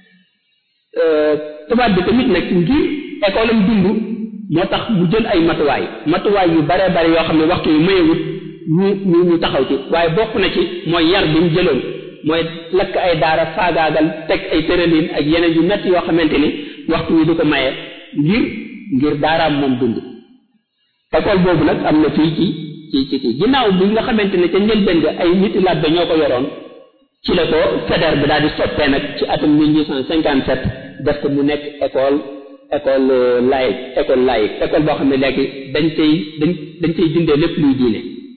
tubaab bi tamit nag ngir école am dund moo tax mu jël ay matuwaay matuwaay yu bare bare yoo xam ne waxtu yu mayewut ñu ñu ñu taxaw ci waaye bokk na ci mooy yar bi mu jëloon mooy lakk ay daara faagaagal teg ay tëralin ak yeneen yu metti yoo xamante ni waxtu wi du ko maye ngir ngir daaraam moom dund école boobu nag am na fii ci ci ci ci ginnaaw bi nga xamante ne ca njëlbéen ga ay nit labbe ñoo ko yoroon ci la ko fédère bi daal di soppee nag ci atum 1857 def ko mu nekk école école laïque école laïque école boo xam ne léegi dañ cay dañ dañ cay dindee lépp luy diine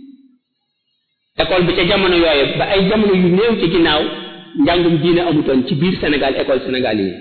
école bi ca jamono yooyu ba ay jamono yu néew ci ginnaaw njàngum diine amutoon ci biir Sénégal école Sénégal yi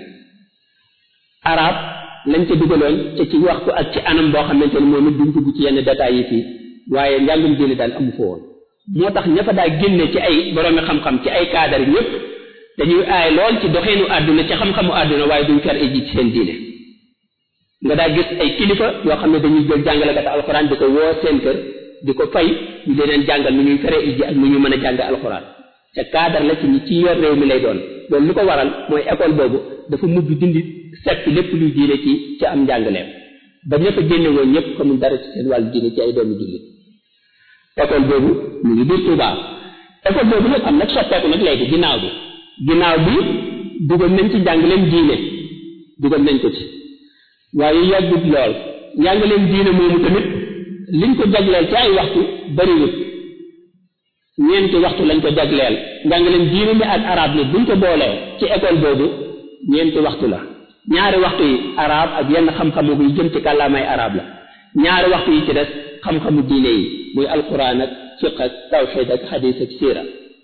arab lañ ca dugaloon ca ci waxtu ak ci anam boo xamante ne moom it duñ dugg ci yenn détails yi fii waaye njàngum diine daal amu fa woon moo tax ña fa daa génne ci ay boroomi xam-xam ci ay cadre ñëpp dañuy aay lool ci doxeenu àdduna ci xam-xamu àdduna waaye duñ fer iji ci seen diine nga daa gis ay kilifa yoo xam ne dañuy jël jàngalekat alxuraan di ko woo seen kër di ko fay ñu leen jàngal nu ñuy fere iji ak nu ñu mën a jàng alxuraan te cadre la ci ñi ci yor réew mi lay doon loolu li ko waral mooy école boobu dafa mujj dindi seppi lépp luy diine ci ci am njàngaleem ba ñëpp a génne woon ñëpp xamul dara ci seen wàllu diine ci ay doomu jullit école boobu mu ngi biir Touba école boobu nag am nag soppeeku nag léegi ginnaaw bi ginnaaw bi dugal nañ ci njàngaleem diine dugal nañ ko ci waaye yàggut lool njàngaleem diine moomu tamit liñ ko jagleel ci ay waxtu bariwut ñeenti waxtu lañ ko jagleel njàngaleem diine mi ak arab ni buñ ko boolee ci école boobu ñeenti waxtu la ñaari waxtu yi arab ak yenn xam-xamu yu jëm ci kàllaamay arab la ñaari waxtu yi ci des xam-xamu diine yi muy alquran ak fiq ak tawxid ak xadis ak siira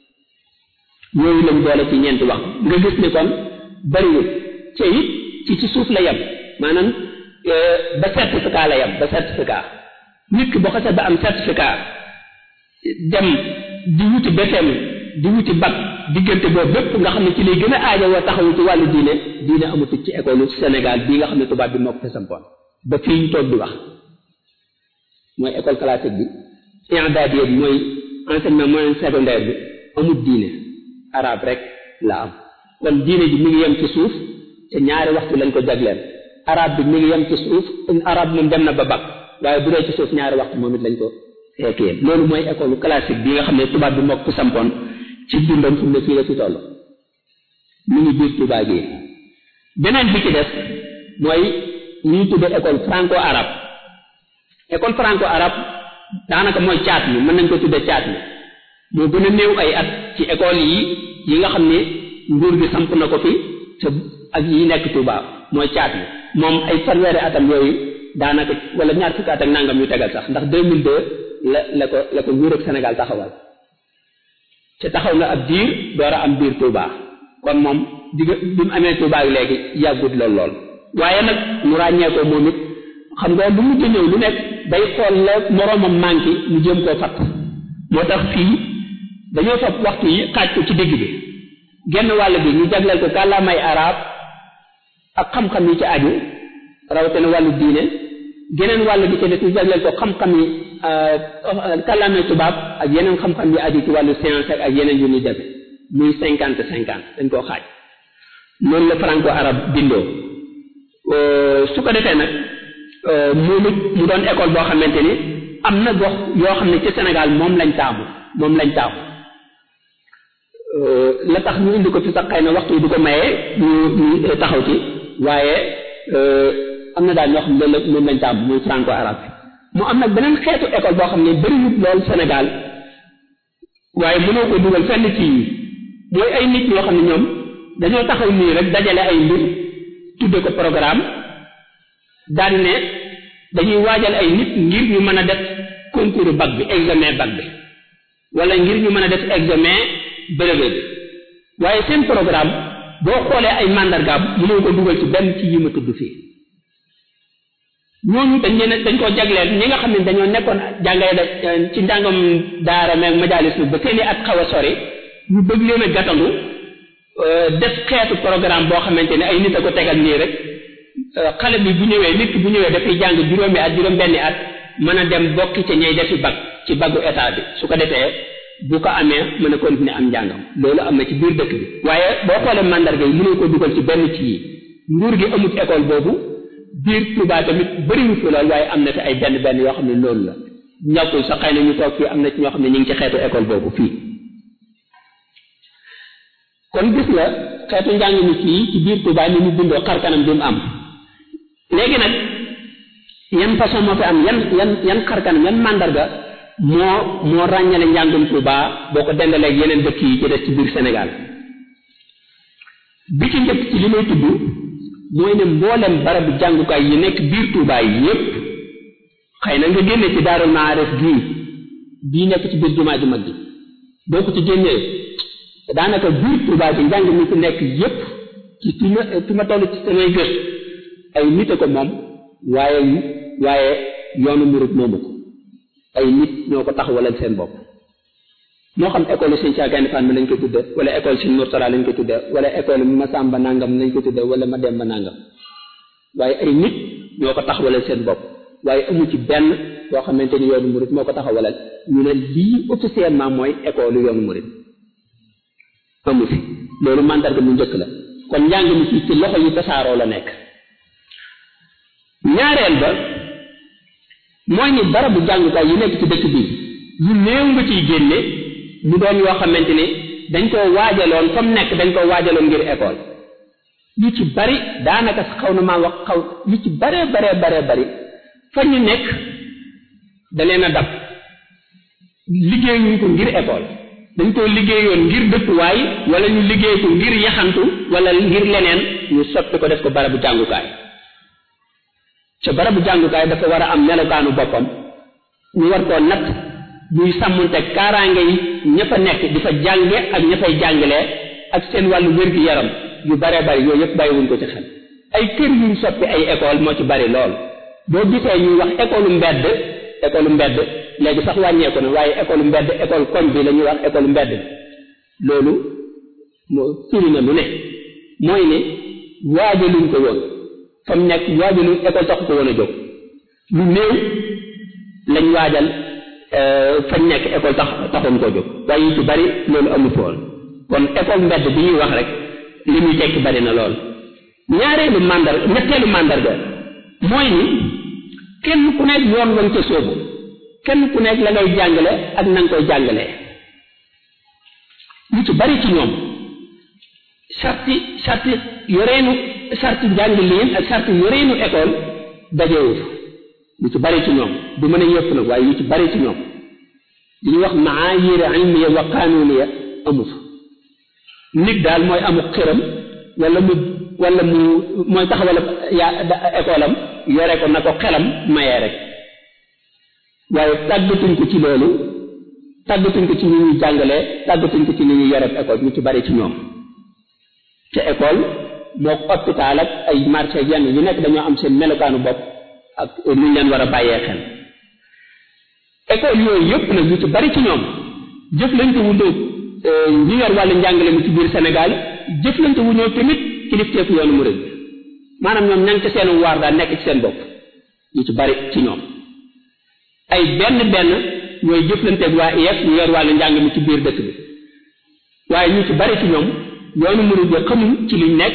yooyu lañ boole ci ñeenti waxtu nga gis ni kon bariwul te it ci ci suuf la yem maanaam ba certificat la yem ba certificat nit ki boo xasee ba am certificat dem di wuti BFEM di wuti bac diggante boobu bépp nga xam ne ci lay gën a aajowoo taxawu ci wàllu diine diine amatu ci école Sénégal bii nga xam ne tubaab bi moo ko fi sampoon ba fii ñu toog di wax mooy école classique bi i'dadiya bi mooy enseignement moyen secondaire bi amul diine arabe rek la am kon diine ji mi ngi yem ci suuf te ñaari waxtu lañ ko jagleel arabe bi mi ngi yem ci suuf arabe moom dem na ba bag waaye bu dee ci suuf ñaari waxtu moom it lañ ko fekkee loolu mooy école classique bi nga xam ne tubaab bi mokk sampoon ci dundam fu mu ne fii la fi toll mu ngi biir tubaab gi beneen bi ci des mooy ñuy tudde école franco arabe école franco arabe daanaka mooy caat mi mën nañ ko tudde caat mi moo gën a néew ay at ci école yi yi nga xam ne nguur gi samp na ko fi te ak yi nekk Touba mooy caat mi moom ay fanweeri atam yooyu daanaka wala ñaar fukki at ak nangam yu tegal sax ndax 2002 la la ko la ko nguur ak Sénégal taxawal te taxaw na ab diir door a am biir Touba kon moom digga bi mu amee Touba yi léegi yàggut lool lool waaye nag mu ràññee ko moom it xam nga lu mujj ñëw lu nekk day xool la moroomam manqué mu jëm koo fatt moo tax fii dañoo fab waxtu yi xaaj ko ci digg bi genn wàll bi ñu jagleel ko kàllaamay arab ak xam-xam yi ci aju rawatina wàllu diine geneen wàll bi ci des ñu jagleel ko xam-xam yi kàllaamay tubaab ak yeneen xam-xam yi aju ci wàllu science ak yeneen yu ñuy defe muy cinquante cinquante dañ koo xaaj loolu la franco arab bindoo su ko defee nag moom it mu doon école boo xamante ni am na gox yoo xam ne ci Sénégal moom lañ taamu moom lañ taamu la tax ñu indi ko fi sax xëy na waxtu du ko mayee ñu ñu taxaw ci waaye am na daal ñoo xam ne loolu moom lañ taamu muy franco arabe mu am nag beneen xeetu école boo xam ne bëriwut lool Sénégal waaye mënoo ko dugal fenn ci mooy ay nit ñoo xam ne ñoom dañoo taxaw nii rek dajale ay mbir tudde ko programme daal ne dañuy waajal ay nit ngir ñu mën a def concours bac bi examen bac bi wala ngir ñu mën a def examen brevet bi waaye seen programme boo xoolee ay mandargaam mënoo ko dugal ci benn ci yi ma tudd fii ñooñu dañ leen dañ koo jagleel ñi nga xam ne dañoo nekkoon jàngale da ci njàngam daara meeg majalis bi ba seeni at xaw a sori ñu bëgg leen a gàttandu def xeetu programme boo xamante ne ay nit a ko tegal nii rek xale bi bu ñëwee nit ki bu ñëwee dafay jàng juróomi at juróom benni at mën a dem bokki ca ñey defi bag ci baggu état bi su ko defee bu ko amee mën a continuer am njàngam loolu am na ci biir dëkk bi waaye boo xoolee mandarga yi mënoo ko dugal ci benn ci yi nguur gi amut école boobu biir Touba tamit bëriwu fi lool waaye am na fi ay benn benn yoo xam ne loolu la ñàkkul sax xëy na ñu toog fii am na ci ñoo xam ne ñu ngi ci xeetu école boobu fii kon gis nga xeetu njàng mi fii ci biir Touba ni mu bindoo xar kanam bi mu am léegi nag yan façon moo fi am yan yan yan xar kanam yan mandarga moo moo ràññale njàngum Touba boo ko dendaleeg yeneen dëkk yi ci des ci biir Sénégal bi ci njëkk ci li may tudd mooy ne mboolem barabu jàngukaay yi nekk biir Touba yi yépp xëy na nga génne ci Daarul Maarif gii bii nekk ci biir jumaa ju mag ji boo ko ci génnee daanaka biir Touba ci njàng mi fi nekk yépp ci fi ma fi ma toll ci samay gës ay nit a ko moom waaye waaye yoonu murit moomu ko ay nit ñoo ko taxawalal seen bopp moo xam école Sëñ Cheikh Gaïndé Fatma lañ ko tudde wala école Sëñ Mourtala lañ ko tudde wala école Masamba nangam lañ ko tudde wala Mademba nangam waaye ay nit ñoo ko taxawalal seen bopp waaye amu ci benn boo xamante ni yoonu murit moo ko taxawalal ñu ne lii officiellement mooy école yoonu murit amu fi loolu mandarga mu njëkk la kon njàng mi ci ci loxo yi tasaaroo la nekk ñaareel ba mooy ni barabu jàngukaay yi nekk ci dëkk bi yu néew nga ciy génne mu doon yoo xamante ni dañ koo waajaloon fa mu nekk dañ koo waajaloon ngir école yu ci bari daanaka xaw na maa wax xaw yu ci baree baree baree bari fa ñu nekk da leen a dab liggéeyuñ ko ngir école dañ koo liggéeyoon ngir dëkkuwaay wala ñu liggéey ko ngir yaxantu wala ngir leneen ñu soppi ko def ko barabu jàngukaay ca barabu jàngukaay dafa war a am melokaanu boppam ñu war koo natt buy sàmmunte kaaraange yi ña fa nekk di fa jànge ak ña fay jàngalee ak seen wàllu wér-gi-yaram yu baree bari yooyu yëpp bàyyiwuñ ko ci xel ay kër yuñ soppi ay école moo ci bari lool boo gisee ñuy wax école mbedd école mbedd léegi sax wàññeeku na waaye école mbedd école koñ bi la ñuy wax école mbedd loolu moo firi na lu ne mooy ne waajaluñ ko woon fa mu nekk waajaluñ école sax ko woon a jóg lu néew lañ waajal fañ nekk école tax taxoon koo jóg waaye yu ci bari loolu amu foon kon école mbedd bi ñuy wax rek li muy tekki bari na lool ñaareelu màndar ñetteelu màndarga mooy ni kenn ku nekk yoon wañ ca sóobu kenn ku nekk la ngay jàngale ak na nga koy jàngalee ñu ci bari ci ñoom sarti sarti yoreenu sarti njàngaliin ak sarti yoreenu école dajewu ñu ci bari ci ñoom du mën a yëpp nag waaye ñu ci bari ci ñoom li ñuy wax maayir ilmiya wa qanuniya amu fa nit daal mooy amu xiram wala mu wala mu mooy taxawal yaa école am yore ko na ko xelam mayee rek waaye tàggatuñ ko ci loolu tàggatuñ ko ci ni ñuy jàngalee tàggatuñ ko ci ni ñuy yore école ñu ci bari ci ñoom te école moo hôpital ak ay marché yenn yu nekk dañoo am seen melokaanu bopp ak lu ñu leen war a bàyyee xel école yooyu yëpp nag ñu ci bari ci ñoom jëflante wu ñëw ñu yor wàllu njàngale mi ci biir Sénégal jëflante wu ñëw tamit kilifteefu yoonu murid maanaam ñoom ña ngi ci seen waar daal nekk ci seen bopp ñu ci bari ci ñoom ay benn benn ñooy jëflanteeg waa IEF ñu yor wàllu njàng mi ci biir dëkk bi waaye ñu ci bari ci ñoom yoonu murid bi xamuñ ci liñ nekk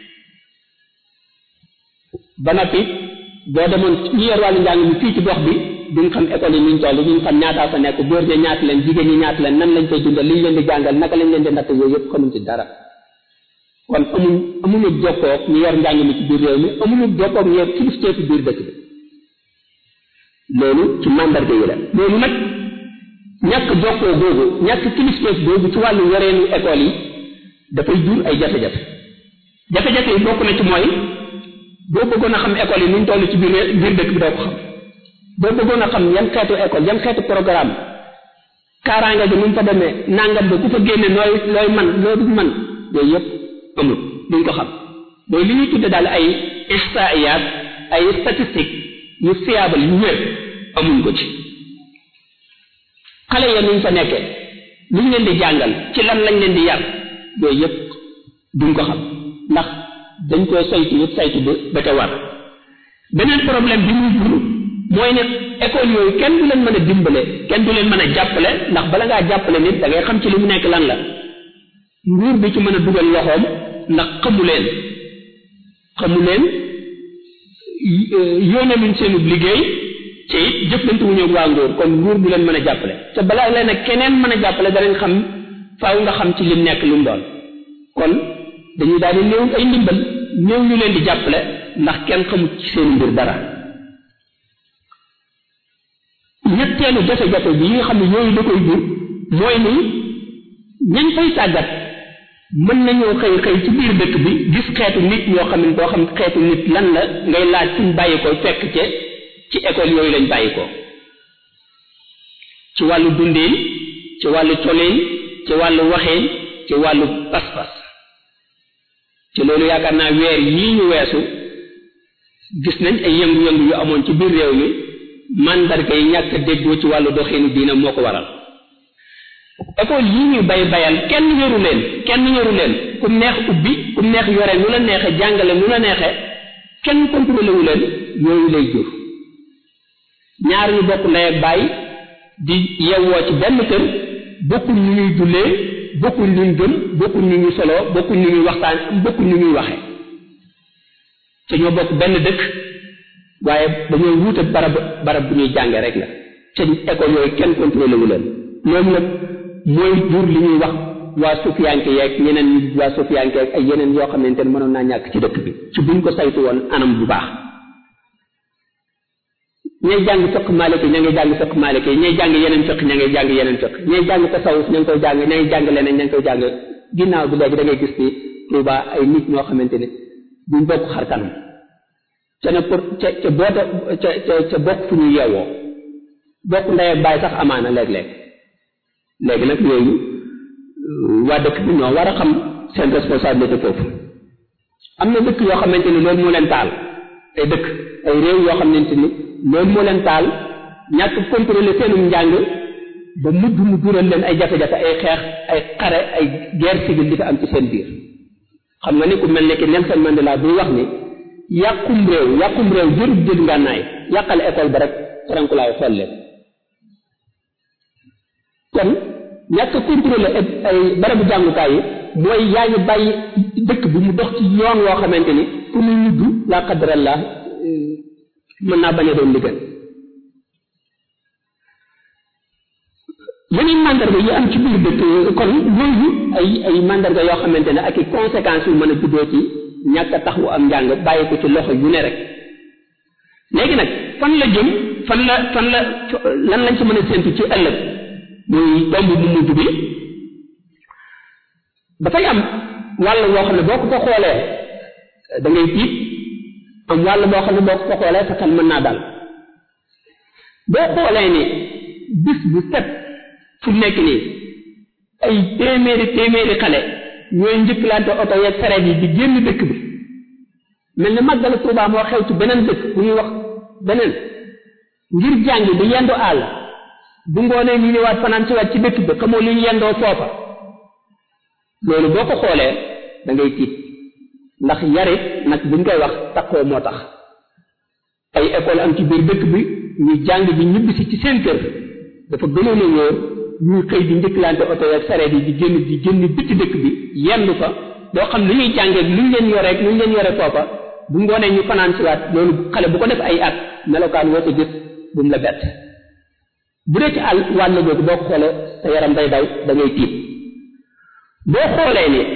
ba noppi boo demoon ñu yor wàllu njàng mi fii ci gox bi duñ xam école yi nuñ toll duñ xam ñaataa fa nekk góor ña ñaata leen jigéen ñi ñaata leen nan lañ koy dundal liñ leen di jàngal naka lañ leen di natt yooyu yëpp xamuñ ci dara kon amuñ amuñu jokkoog ñu yor njàng mi ci biir réew mi amuñu jokkoog ñu yor kilifteefu biir dëkk bi loolu ci mandarga yi la loolu nag ñàkk jokkoo googu ñàkk kilifteef googu ci wàllu yoreenu école yi dafay jur ay jafe-jafe jafe-jafe yi bokk na ci mooy boo bëggoon a xam école yi nuñ toll ci biir biir dëkk bi doo ko xam boo bëggoon a xam yan xeetu école yan xeetu programme kaaraange bi nu mu fa demee nangam ba ku fa génne nooy looy man loo du man yooyu yëpp amul duñ ko xam mooy li ñuy tudde daal ay ihsaiyat ay statistique yu fiable yu wér amuñ ko ci xale ya nuñ fa nekkee luñ leen di jàngal ci lan lañ leen di yar yooyu yëpp duñ ko xam ndax dañ koy saytu yëpp saytu ba ba te war beneen problème bi muy jur mooy ne école yooyu kenn du leen mën a dimbale kenn du leen mën a jàppale ndax bala ngaa jàppale nit da ngay xam ci li mu nekk lan la nguur bi ci mën a dugal loxoom ndax xamu leen xamu leen yónnee luñ seenu liggéey te it jëflante wu ñëw waa nguur kon nguur du leen mën a jàppale te balaa leen ak keneen mën a jàppale danañ xam faaw nga xam ci lim nekk lu mu doon kon dañuy daal di néew ay ndimbal néew ñu leen di jàppale ndax kenn xamut ci seen mbir dara ñetteelu jafe-jafe bi yi nga xam ne yooyu da koy jur mooy ni ñañ fay tàggat mën nañoo xëy xëy ci biir dëkk bi gis xeetu nit ñoo xam ne doo xam xeetu nit lan la ngay laaj fuñ bàyyi ko fekk ca ci école yooyu lañ bàyyi ko ci wàllu dundin ci wàllu colin ci wàllu waxin ci wàllu pas-pas ci loolu yaakaar naa weer yii ñu weesu gis nañ ay yëngu-yëngu yu amoon ci biir réew mi mandarga yi ñàkk a déggoo ci wàllu doxinu diina moo ko waral école yii ñuy bay bayal kenn yoru leen kenn yoru leen ku neex ubbi ku neex yore nu la neexe jàngale nu la neexe kenn contrôlé wu leen yooyu lay jur ñaar ñu bokk ndey ak baay di yewwoo ci benn kër bokkuñ ñu ñuy jullee bokkuñ ñu ñu gëm bokkuñ ñu ñuy soloo bokkuñ ñu ñuy waxtaan bokkuñ ñu ñuy waxe te ñoo bokk benn dëkk waaye dañoo wuute barab barab bu ñuy jànge rek la te école yooyu kenn contrôlé wu leen loolu nag mooy jur li ñuy wax waa sufiyanke yeeg ñeneen ñi waa sufiyanke yeeg ay yeneen yoo xamante ne mënoon naa ñàkk ci dëkk bi ci buñ ko saytu woon anam bu baax ñay jàng fiq maliki ña ngi jàng fiq maliki ñay jàng yeneen fiq ña ngi jàng yeneen fiq ñay jàng tasawuf ña ngi koy jàng ña ngi jàng leneen ña ngi koy jàng ginnaaw bi léegi da ngay gis ni Tuuba ay nit ñoo xamante ne duñ bokk xar kanam ca ne pour ca ca boota ca ca ca bokk fu ñu yeewoo bokk ndey ak baay sax amaana léeg-léeg léegi nag yooyu waa dëkk bi ñoo war a xam seen responsabilité foofu am na dëkk yoo xamante ni loolu moo leen taal ay dëkk ay réew yoo xamante ni loolu moo leen taal ñàkk contrôlé seenum njàng ba mujj mu jural leen ay jafe-jafe ay xeex ay xare ay guerre civile di ko am ci seen biir xam nga ni ku mel ne ki Nelson Mandela buy wax ni yàqum réew yàqum réew jërub jël ngànnaay yàqal école ba rek farankulaay xool leen kon ñàkk contrôler ay barabu jàngukaay yi mooy yaa ngi bàyyi dëkk bi mu dox ci yoon woo xamante ni fu muy mujj la qadrallah mën naa bañ a doon liggéey yeneen mandarga yi am ci biir dëkk kon yooyu ay ay mandarga yoo xamante ne ak i conséquences yu mën a juddoo ci ñàkk a tax wu am njàng bàyyi ko ci loxo yu ne rek léegi nag fan la jëm fan la fan la lan lañ ci mën a séntu ci ëllëg muy tomb bu mujj bi dafay am wàll boo xam ne boo ko ko xoolee da ngay tiit am wàll boo xam ne boo ko ko xoolee sa xel mën naa dal boo xoolee ni bis bu set fu nekk nii ay téeméeri téeméeri xale ñooy njëkkalante oto yeeg sareet yi di génn dëkk bi mel ni màggalu Tuubaa moo xew ci beneen dëkk bu ñuy wax beneen ngir jàngi di yendu àll bu ngoonee ñu ñëwaat fanaan si waat ci dëkk bi xamoo li ñu yendoo foofa loolu boo ko xoolee da ngay tiit ndax yarit nag buñ koy wax takkoo moo tax ay école am ci biir dëkk bi ñuy jàng bi ñibbisi ci seen kër dafa gënoon a wóor ñuy xëy di njëkkalante oto yeeg sareet yi di génn di génn bitti dëkk bi yendu fa doo xam lu ñuy jàngee lu ñu leen yoreeg lu ñu leen yore foofa bu ngoonee ñu fanaan si waat loolu xale bu ko def ay at melokaan woo ko gis bu mu la bett bu dee ci àll wàll googu boo ko xoolee sa yaram day daw da ngay tiit boo xoolee ni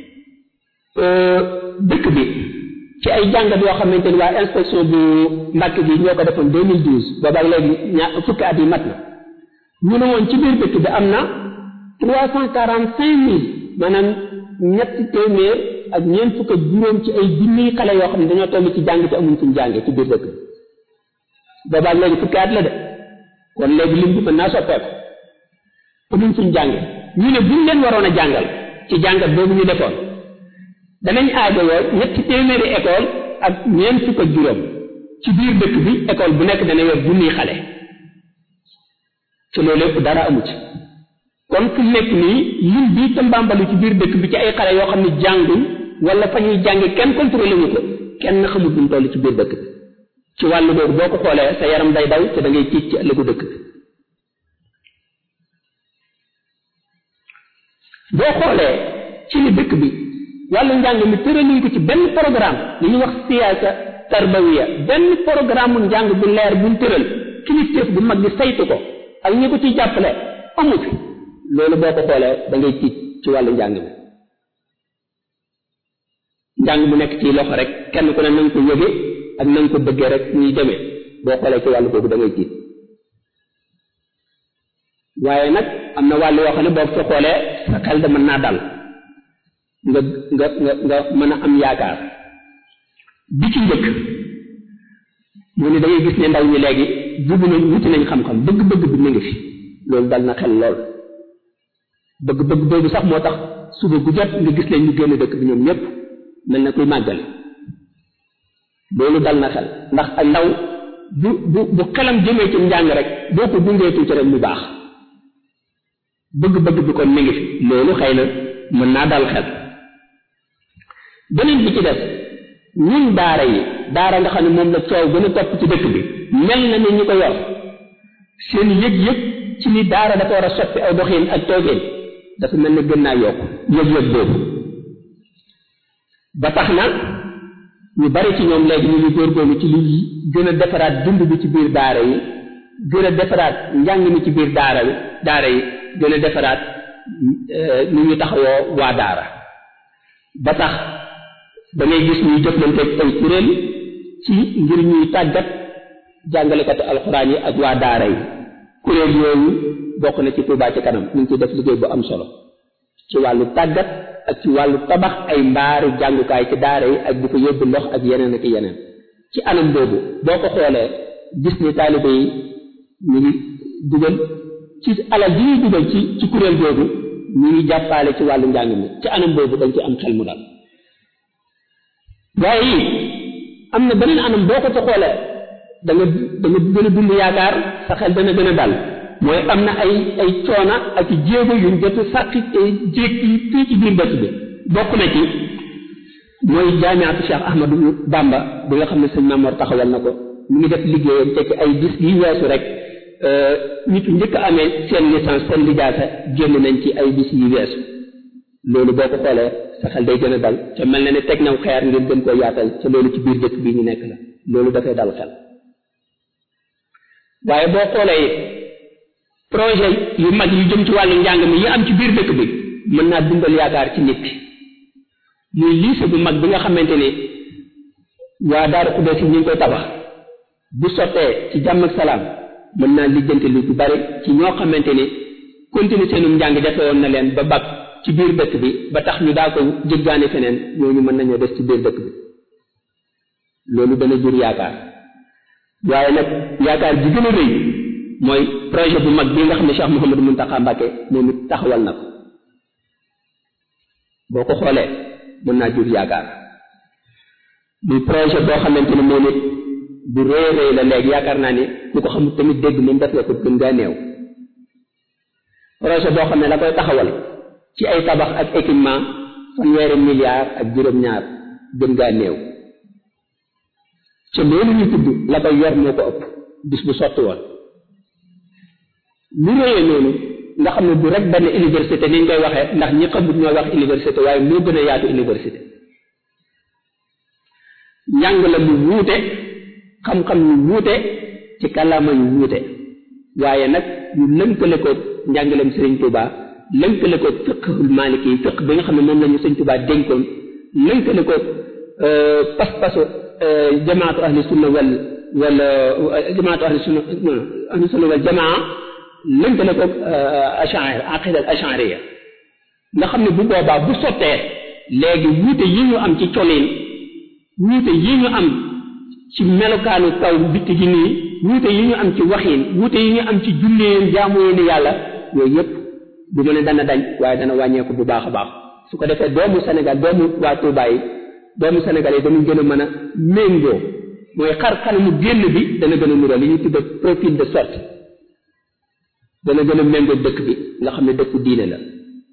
dëkk bi ci ay jàngat yoo xamante ni waa inspection bu Mbàkke bi ñoo ko defoon 2012 boobaag léegi ñaar fukki at yi mat na ñu ne woon ci biir dëkk bi am na trois cent quarante cinq mille maanaam ñetti téeméer ak ñeent fukk ak juróom ci ay junniy xale yoo xam ne dañoo toll ci jàng te amuñ fuñ jànge ci biir dëkk bi boobaag léegi fukki at la de kon léegi lim bi mën naa soppeeku amuñ fuñ jànge ñu ne buñ leen waroon a jàngal ci jàngat boobu ñu defoon danañ aajowoo ñetti téeméeri école ak ñeent fukk ak juróom ci biir dëkk bi école bu nekk dana yor junniy xale ci loolu lépp dara amu ci kon fu nekk nii lim bi tambambalu ci biir dëkk bi ci ay xale yoo xam ne jànguñ wala fa ñuy jànge kenn contrôlé wu ko kenn xamul duñ toll ci biir dëkk bi ci wàllu boobu boo ko xoolee sa yaram day daw te da ngay tiit ci ëllëgu dëkk bi boo xoolee ci ni dëkk bi wàllu njàng mi tëraluñ ko ci benn programme li ñuy wax siyaasa tarbawiya benn programme mu njàng bu leer buñ tëral kilifteef bu mag bi saytu ko ak ñi ko ciy jàppale amu fi loolu boo ko xoolee da ngay tiit ci wàllu njàng mi njàng mu nekk ci loxo rek kenn ku ne na nga ko yëge ak na nga ko bëggee rek ñuy demee boo xoolee ci wàllu boobu da ngay tiit waaye nag am na wàll yoo xam ne boo ko xoolee sa xel da mën naa dal nga nga nga nga mën a am yaakaar bi ci njëkk mu ne da ngay gis ne ndaw ñi léegi jubu nañ wuti nañ xam-xam bëgg-bëgg bi mu ngi fi loolu dal na xel lool bëgg-bëgg boobu sax moo tax suba gu jot nga gis leen ñu génn dëkk bi ñoom ñépp mel na kuy màggale loolu dal na xel ndax ak ndaw bu bu bu xelam jëmee ci njàng rek boo ko gungee tuuti rek mu baax bëgg-bëgg bi kon mi ngi fi loolu xëy na mën naa dal xel beneen bi ci def ñun daara yi daara nga xam ne moom la coow gën a topp ci dëkk bi mel na ni ñi ko yor seen yëg-yëg ci ni daara dafa war a soppi aw doxin ak toogeen dafa mel ne gën naa yokk yëg-yëg boobu ba tax na ñu bari ci ñoom léegi ñu ngi góorgóorlu ci li gën a defaraat dund bi ci biir daara yi gën a defaraat njàng mi ci biir daara yi daara yi gën a defaraat ni ñu taxawoo waa daara ba tax da ngay gis ñuy jëflanteeg ay kuréel ci ngir ñuy tàggat jàngalekatu alxuraan yi ak waa daara yi kuréel yooyu bokk na ci Touba ci kanam ñu ngi ci def liggéey bu am solo ci wàllu tàggat ak ci wàllu tabax ay mbaaru jàngukaay ci daara yi ak di ko yóbbu ndox ak yeneen ak yeneen ci anam boobu boo ko xoolee gis ni taalibe yi ñu ngi dugal ci alal ji ñuy dugal ci ci kuréel boobu ñu ngi jàppaale ci wàllu njàng mi ci anam boobu dañ ci am xel mu dal waaye am na beneen anam boo ko ci xoolee da nga da nga gën a dund yaakaar sa xel dana gën a dal mooy am na ay ay coona ak i jéego yuñ jot sàkki jéeg yi fii ci biir dëkk bi bokk na ci mooy jaamiatu Cheikh Ahmadou Bamba bi nga xam ne sëñ Mamor taxawal na ko mu ngi def liggéeyam te ci ay bis yi weesu rek nit njëkk a amee seen licence seen lijaasa génn nañ ci ay bis yi weesu loolu boo ko xoolee sa xel day gën a dal te mel na ne teg naw xeer ngir gën koo yaatal te loolu ci biir dëkk bi ñu nekk la loolu dafay dal xel waaye boo xoolee projet yu mag yu jëm ci wàllu njàng mi yi am ci biir dëkk bi mën naa dundal yaakaar ci nit ki muy lycée bu mag bi nga xamante ni waa Daaru Xuddoos yi ñu ngi koy tabax bu sottee ci jàmm ak salaam mën naa lijjanti lu bari ci ñoo xamante ni continuer seenum njàng defe woon na leen ba bag ci biir dëkk bi ba tax ñu daa ko jëggaane feneen ñooñu mën nañoo des ci biir dëkk bi loolu dana jur yaakaar waaye nag yaakaar ji gën a rëy mooy projet bu mag bi nga xam ne Cheikh Mouhamadou Mountakha Mbacké moom it taxawal na ko boo ko xoolee mën naa jur yaakaar muy projet boo xamante ni moom it bu rëy rëy la léegi yaakaar naa ni ku ko xamul tamit dégg moom def nga ko gën ngaa néew projet boo xam ne la koy taxawal ci ay tabax ak équipement fanweeri milliards ak juróom-ñaar gën ngaa néew ca loolu ñu tudd la koy yor moo ko ëpp bis bu sotti woon lu réyee noonu nga xam ne du rek benn université ni ñu koy waxee ndax ñi xamut ñoo wax université waaye moo gën a yaatu université njàng la lu wuute xam-xam yu wuute ci kàllaama yu wuute waaye nag ñu lënkale ko njàngaleem Sëriñ Tuubaa lënkale ko fiqhul maliki yi fiq bi nga xam ne moom la ñu Sëriñ Tuubaa dénkoon lënkale ko pas-pasu jamaatu ahli sunna wal wal jamaatu ahli sunna ahli sunna wal jamaa lënkale ko ash'ari aqida al ash'ariya nga xam ne bu boobaa bu sottee léegi wuute yi ñu am ci colin wuute yi ñu am ci melokaanu kaw bitti gi nii wuute yi ñu am ci waxin wuute yi ñu am ci julleen jaamu ni yàlla yooyu yépp du ma ne dana dañ waaye dana wàññeeku bu baax a baax su ko defee doomu Sénégal doomu waa Touba yi doomu Sénégal yi dañu gën a mën a méngoo mooy xar kanamu génn bi dana gën a nural li ñuy tudde profil de sorte dana gën a méngoo dëkk bi nga xam ne dëkku diine la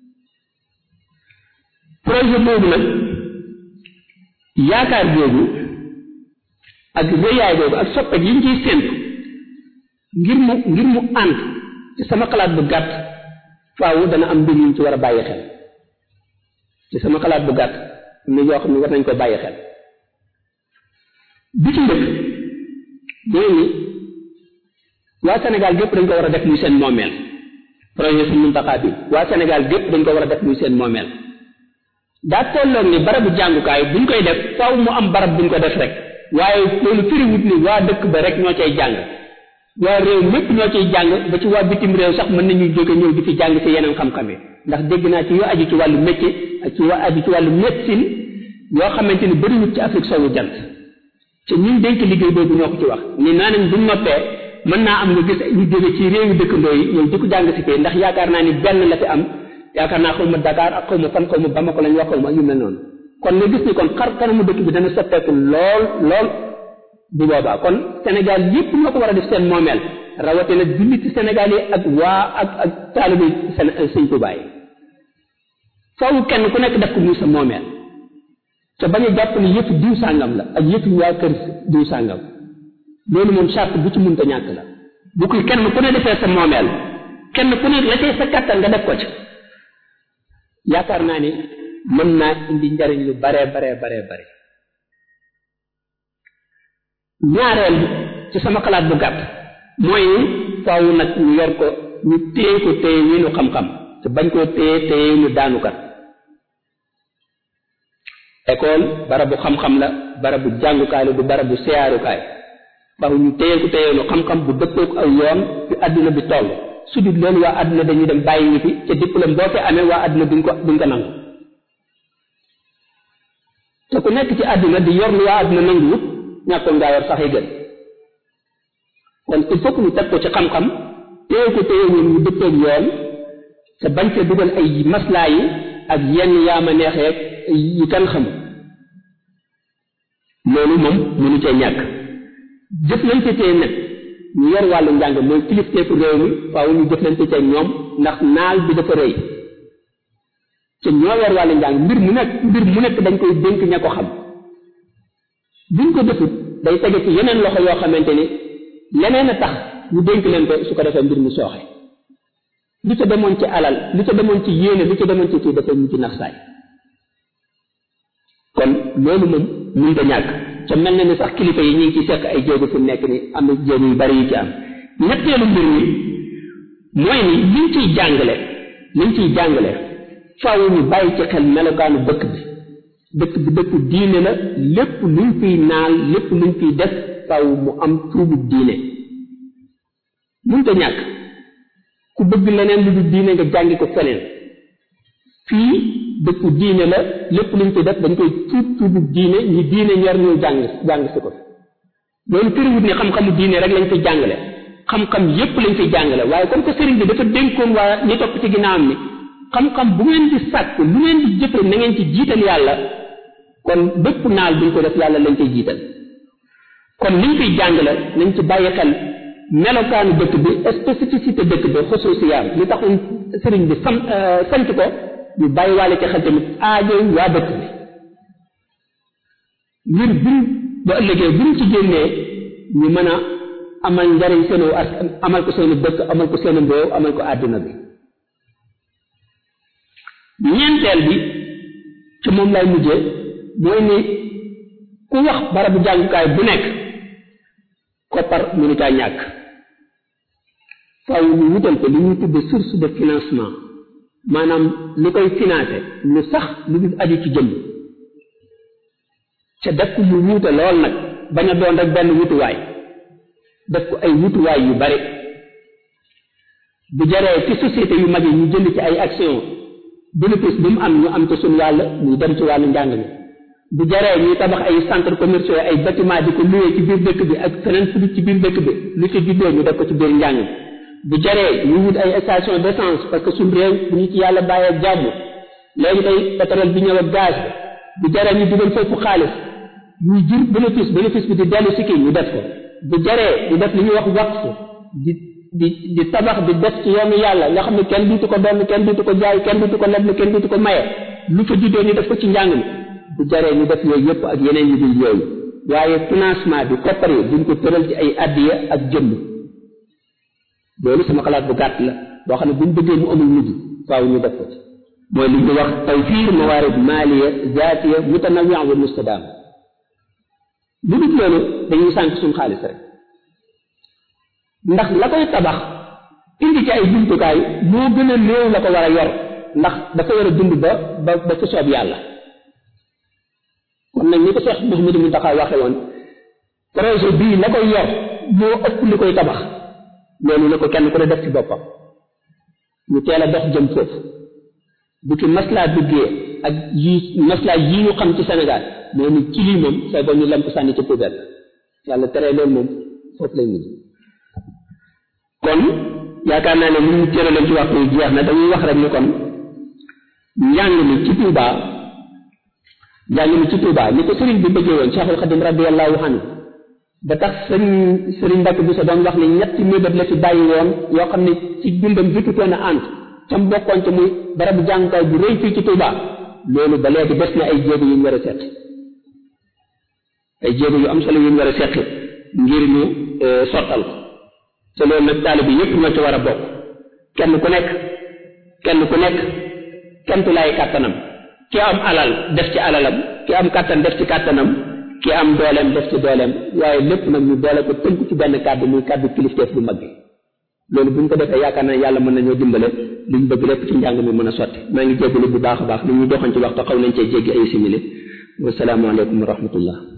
projet boobu nag yaakaar boobu ak rëyaay boobu ak soppet yi ñu ciy séntu ngir mu ngir mu ànd ci sama xalaat bu gàtt faaw dana am mbir yuñ ci war a bàyyi xel ci sama xalaat bu gàtt am na yoo xam ne war nañ ko bàyyi xel bi ci njëkk mooy ni waa Sénégal gépp dañ ko war a def muy seen moomeel projet su Muntaxa bi waa Sénégal gépp dañ ko war a def muy seen moomeel daa tolloog ni barabu jàngukaay buñ koy def faaw mu am barab buñ ko def rek waaye loolu firiwut ni waa dëkk ba rek ñoo cay jàng waa réew mépp ñoo ciy jàng ba ci waa bitim réew sax mën nañuy jóge ñëw di fi jàng ci yeneen xam-xam yi ndax dégg naa ci yu aju ci wàllu métier ak ci aju ci wàllu médecine yoo xamante ni bëriwut ci Afrique sowu jant te ñun dénk liggéey boobu ñoo ko ci wax ni naa nañ buñ noppee mën naa am nga gis ñu jóge ci réewi dëkkandoo yi ñëw di ko jàng si fii ndax yaakaar naa ni benn la fi am yaakaar naa xaw ma Dakar ak xaw ma fan xaw ma Bamako lañ wax xaw ma yu mel noonu kon nga gis ni kon xar kanamu dëkk bi dana soppeeku lool lool bu boobaa kon Sénégal yépp ñoo ko war a def seen moomeel rawatina julliti Sénégal yi ak waa ak ak taalibe sëñ Tuubaa yi faaw kenn ku nekk def ko muy sa moomeel te bañ a jàpp ni yëpp diw sàngam la ak yëpp waa kër diw sàngam loolu moom charte bu ci mënta ñàkk la bu ko kenn ku ne defee sa moomeel kenn ku ne la cay sa kàttan nga def ko ci yaakaar naa ni mën naa indi njariñ lu bare bare bare bare ñaareel ci sama xalaat bu gàtt mooy faaw nag ñu yor ko ñu téye ko téye wi nu xam-xam te bañ koo téye téye ñu daanukat école barabu xam-xam la barabu jàngukaay la du barabu seyaarukaay faaw ñu téye ko téye nu xam-xam bu dëppook aw yoon fi àdduna bi toll su dul loolu waa àdduna dañuy dem bàyyi ñu fi ca diplôme boo fi amee waa àdduna duñ ko duñ ko nangu te ku nekk ci àdduna di yor lu waa àdduna nanguwut ñàkkoon ngaa yor sax yi gën kon il faut que ñu teg ko ci xam-xam téye ko téye woon ñu dëppoog yoon te bañ ca dugal ay maslaa yi ak yenn yaama neexeeg yi kan xam loolu moom mënu cee ñàkk jëflante tee nag ñu yor wàllu njàng mooy kilifteefu réew mi faaw ñu jëflante ceeg ñoom ndax naal bi dafa rëy te ñoo yor wàllu njàng mbir mu nekk mbir mu nekk dañ koy dénk ña ko xam buñ ko defut day tege ci yeneen loxo yoo xamante ni leneen a tax ñu dénk leen ko su ko defee mbir mi sooxe li ca demoon ci alal li ca demoon ci yéene li ca demoon ci kii dafay mujj nax saay kon loolu moom mun da ñàkk ca mel na ni sax kilifa yi ñu ngi ci sekk ay jéego fu nekk ni am na jéego yu bari yu ci am ñetteelu mbir mi mooy ni liñ ciy jàngale liñ ciy jàngale faaw ñu bàyyi ci xel melokaanu dëkk bi dëkk bi dëkku diine la lépp luñ fiy naal lépp luñ fiy def faaw mu am tuubu diine mun da ñàkk ku bëgg leneen lu dul diine nga jàngi ko feneen fii dëkku diine la lépp luñ fi def dañ koy tuub tuubu diine ñi diine ñor ñu jàng jàng si ko loolu firiwut ni xam-xamu diine rek lañ fi jàngale xam-xam yépp lañ fi jàngale waaye comme que sëriñ bi dafa dénkoon waa ñi topp ci ginnaawam ni xam-xam bu ngeen di sàkk lu ngeen di jëfe na ngeen ci jiital yàlla kon bépp naal buñ ko def yàlla lañ koy jiital kon liñ fiy jàngale nañ ci bàyyi xel melokaanu dëkk bi spécificité dëkk bi xusuusiyaam li taxoon sëriñ bi sam sant ko ñu bàyyi waale ci xel tamit aajo waa dëkk bi ngir buñ ba ëllëgee buñ ci génnee ñu mën a amal njariñ seenu askan amal ko seenu dëkk amal ko seenu mboow amal ko àdduna bi ñeenteel bi ci moom lay mujjee mooy ni ku wax barabu jàngukaay bu nekk koppar mënu caa ñàkk faaw ñu wutal ko li ñuy tudde source de financement maanaam lu koy financé lu sax lu dul aju ci jëmm ca def ko mu wuute lool nag bañ a doon rek benn wutuwaay def ko ay wutuwaay yu bari bu jaree ci société yu mag yi ñu jënd ci ay action bénéfice bi mu am ñu am ci suñu wàll muy dem ci wàllu njàng mi bu jaree ñuy tabax ay centre commerciaux ay bâtiment di ko loué ci biir dëkk bi ak feneen fu ci biir dëkk bi lu ci juddoo ñu def ko ci biir njàng bu jaree ñu wut ay station d'essence parce que suñu réew bu ñu ci yàlla bàyyee jàmm léegi tey pétrole bi ñëw ak gaz bi bu jaree ñu dugal foofu xaalis muy jur bénéfice bénéfice bi di dellu si kii ñu def ko bu jaree ñu def li ñuy wax waqf di di di tabax di def ci yoonu yàlla nga xam ne kenn duutu ko doon kenn duutu ko jaay kenn duutu ko leble kenn duutu ko maye lu fa juddoo ñu def ko ci njàng mi bu jaree ñu def yooyu yëpp ak yeneen yu dul yooyu waaye financement bi koppar yi duñ ko tëral ci ay addiya ak jëmm loolu sama xalaat bu gàtt la boo xam ne buñ bëggee mu amul mujj faaw ñu def ko ci mooy li ñu wax tawfiir mawaarid maaliya zaatiya mutanawia wa mustadaam lu dul loolu dañuy sànq suñu xaalis rek ndax la koy tabax indi ci ay jumtukaay moo gën a néew la ko war a yor ndax dafa war a dund ba ba ba ci soob yàlla kon nag ni ko Cheikh Mouhamadou Mountakha waxe woon projet bii la koy yor moo ëpp li koy tabax loolu la ko kenn ku ne def ci boppam ñu teel a dox jëm foofu bu ci maslaa duggee ak yi maslaa yi ñu xam ci Sénégal mais ni ci lii moom say ba ñu lamp sànni ci poubelle yàlla tere loolu moom foofu lay mujj kon yaakaar naa ne li ñu cërale ci waxtu yi jeex na dañuy wax rek ni kon njàng mi ci Touba njàng mi ci Touba ni ko sëriñ bi bëggee woon Cheikhul Khadim radiyallahu anhu ba tax sëñ sëriñ Mbacke bi sa doon wax ni ñetti mébét la fi bàyyi woon yoo xam ne ci dundam jotutoon a ànd tam bokkoon ci muy barabu jàngukaay bu rëy fii ci Touba loolu ba léegi des na ay jéego yu ñu war a seq ay jéego yu am solo yu ñu war a seq ngir ñu sottal ko te loolu nag taalibe bi yépp ñoo ci war a bokk kenn ku nekk kenn ku nekk kentulaay kàttanam ki am alal def ci alalam ki am kàttan def ci kàttanam ki am dooleem def ci dooleem waaye lépp nag ñu doole ko tënk ci benn kàddu muy kàddu kilifteef bu mag bi loolu bu ñu ko defee yaakaar na yàlla mën nañoo dimbale li ñu bëgg lépp ci njàng mi mën a sotti maa ngi jéggalu bu baax a baax li ñu doxoon ci waxtu xaw nañ cee jéggi ay simili wasalaamualeykum wa rahmatullah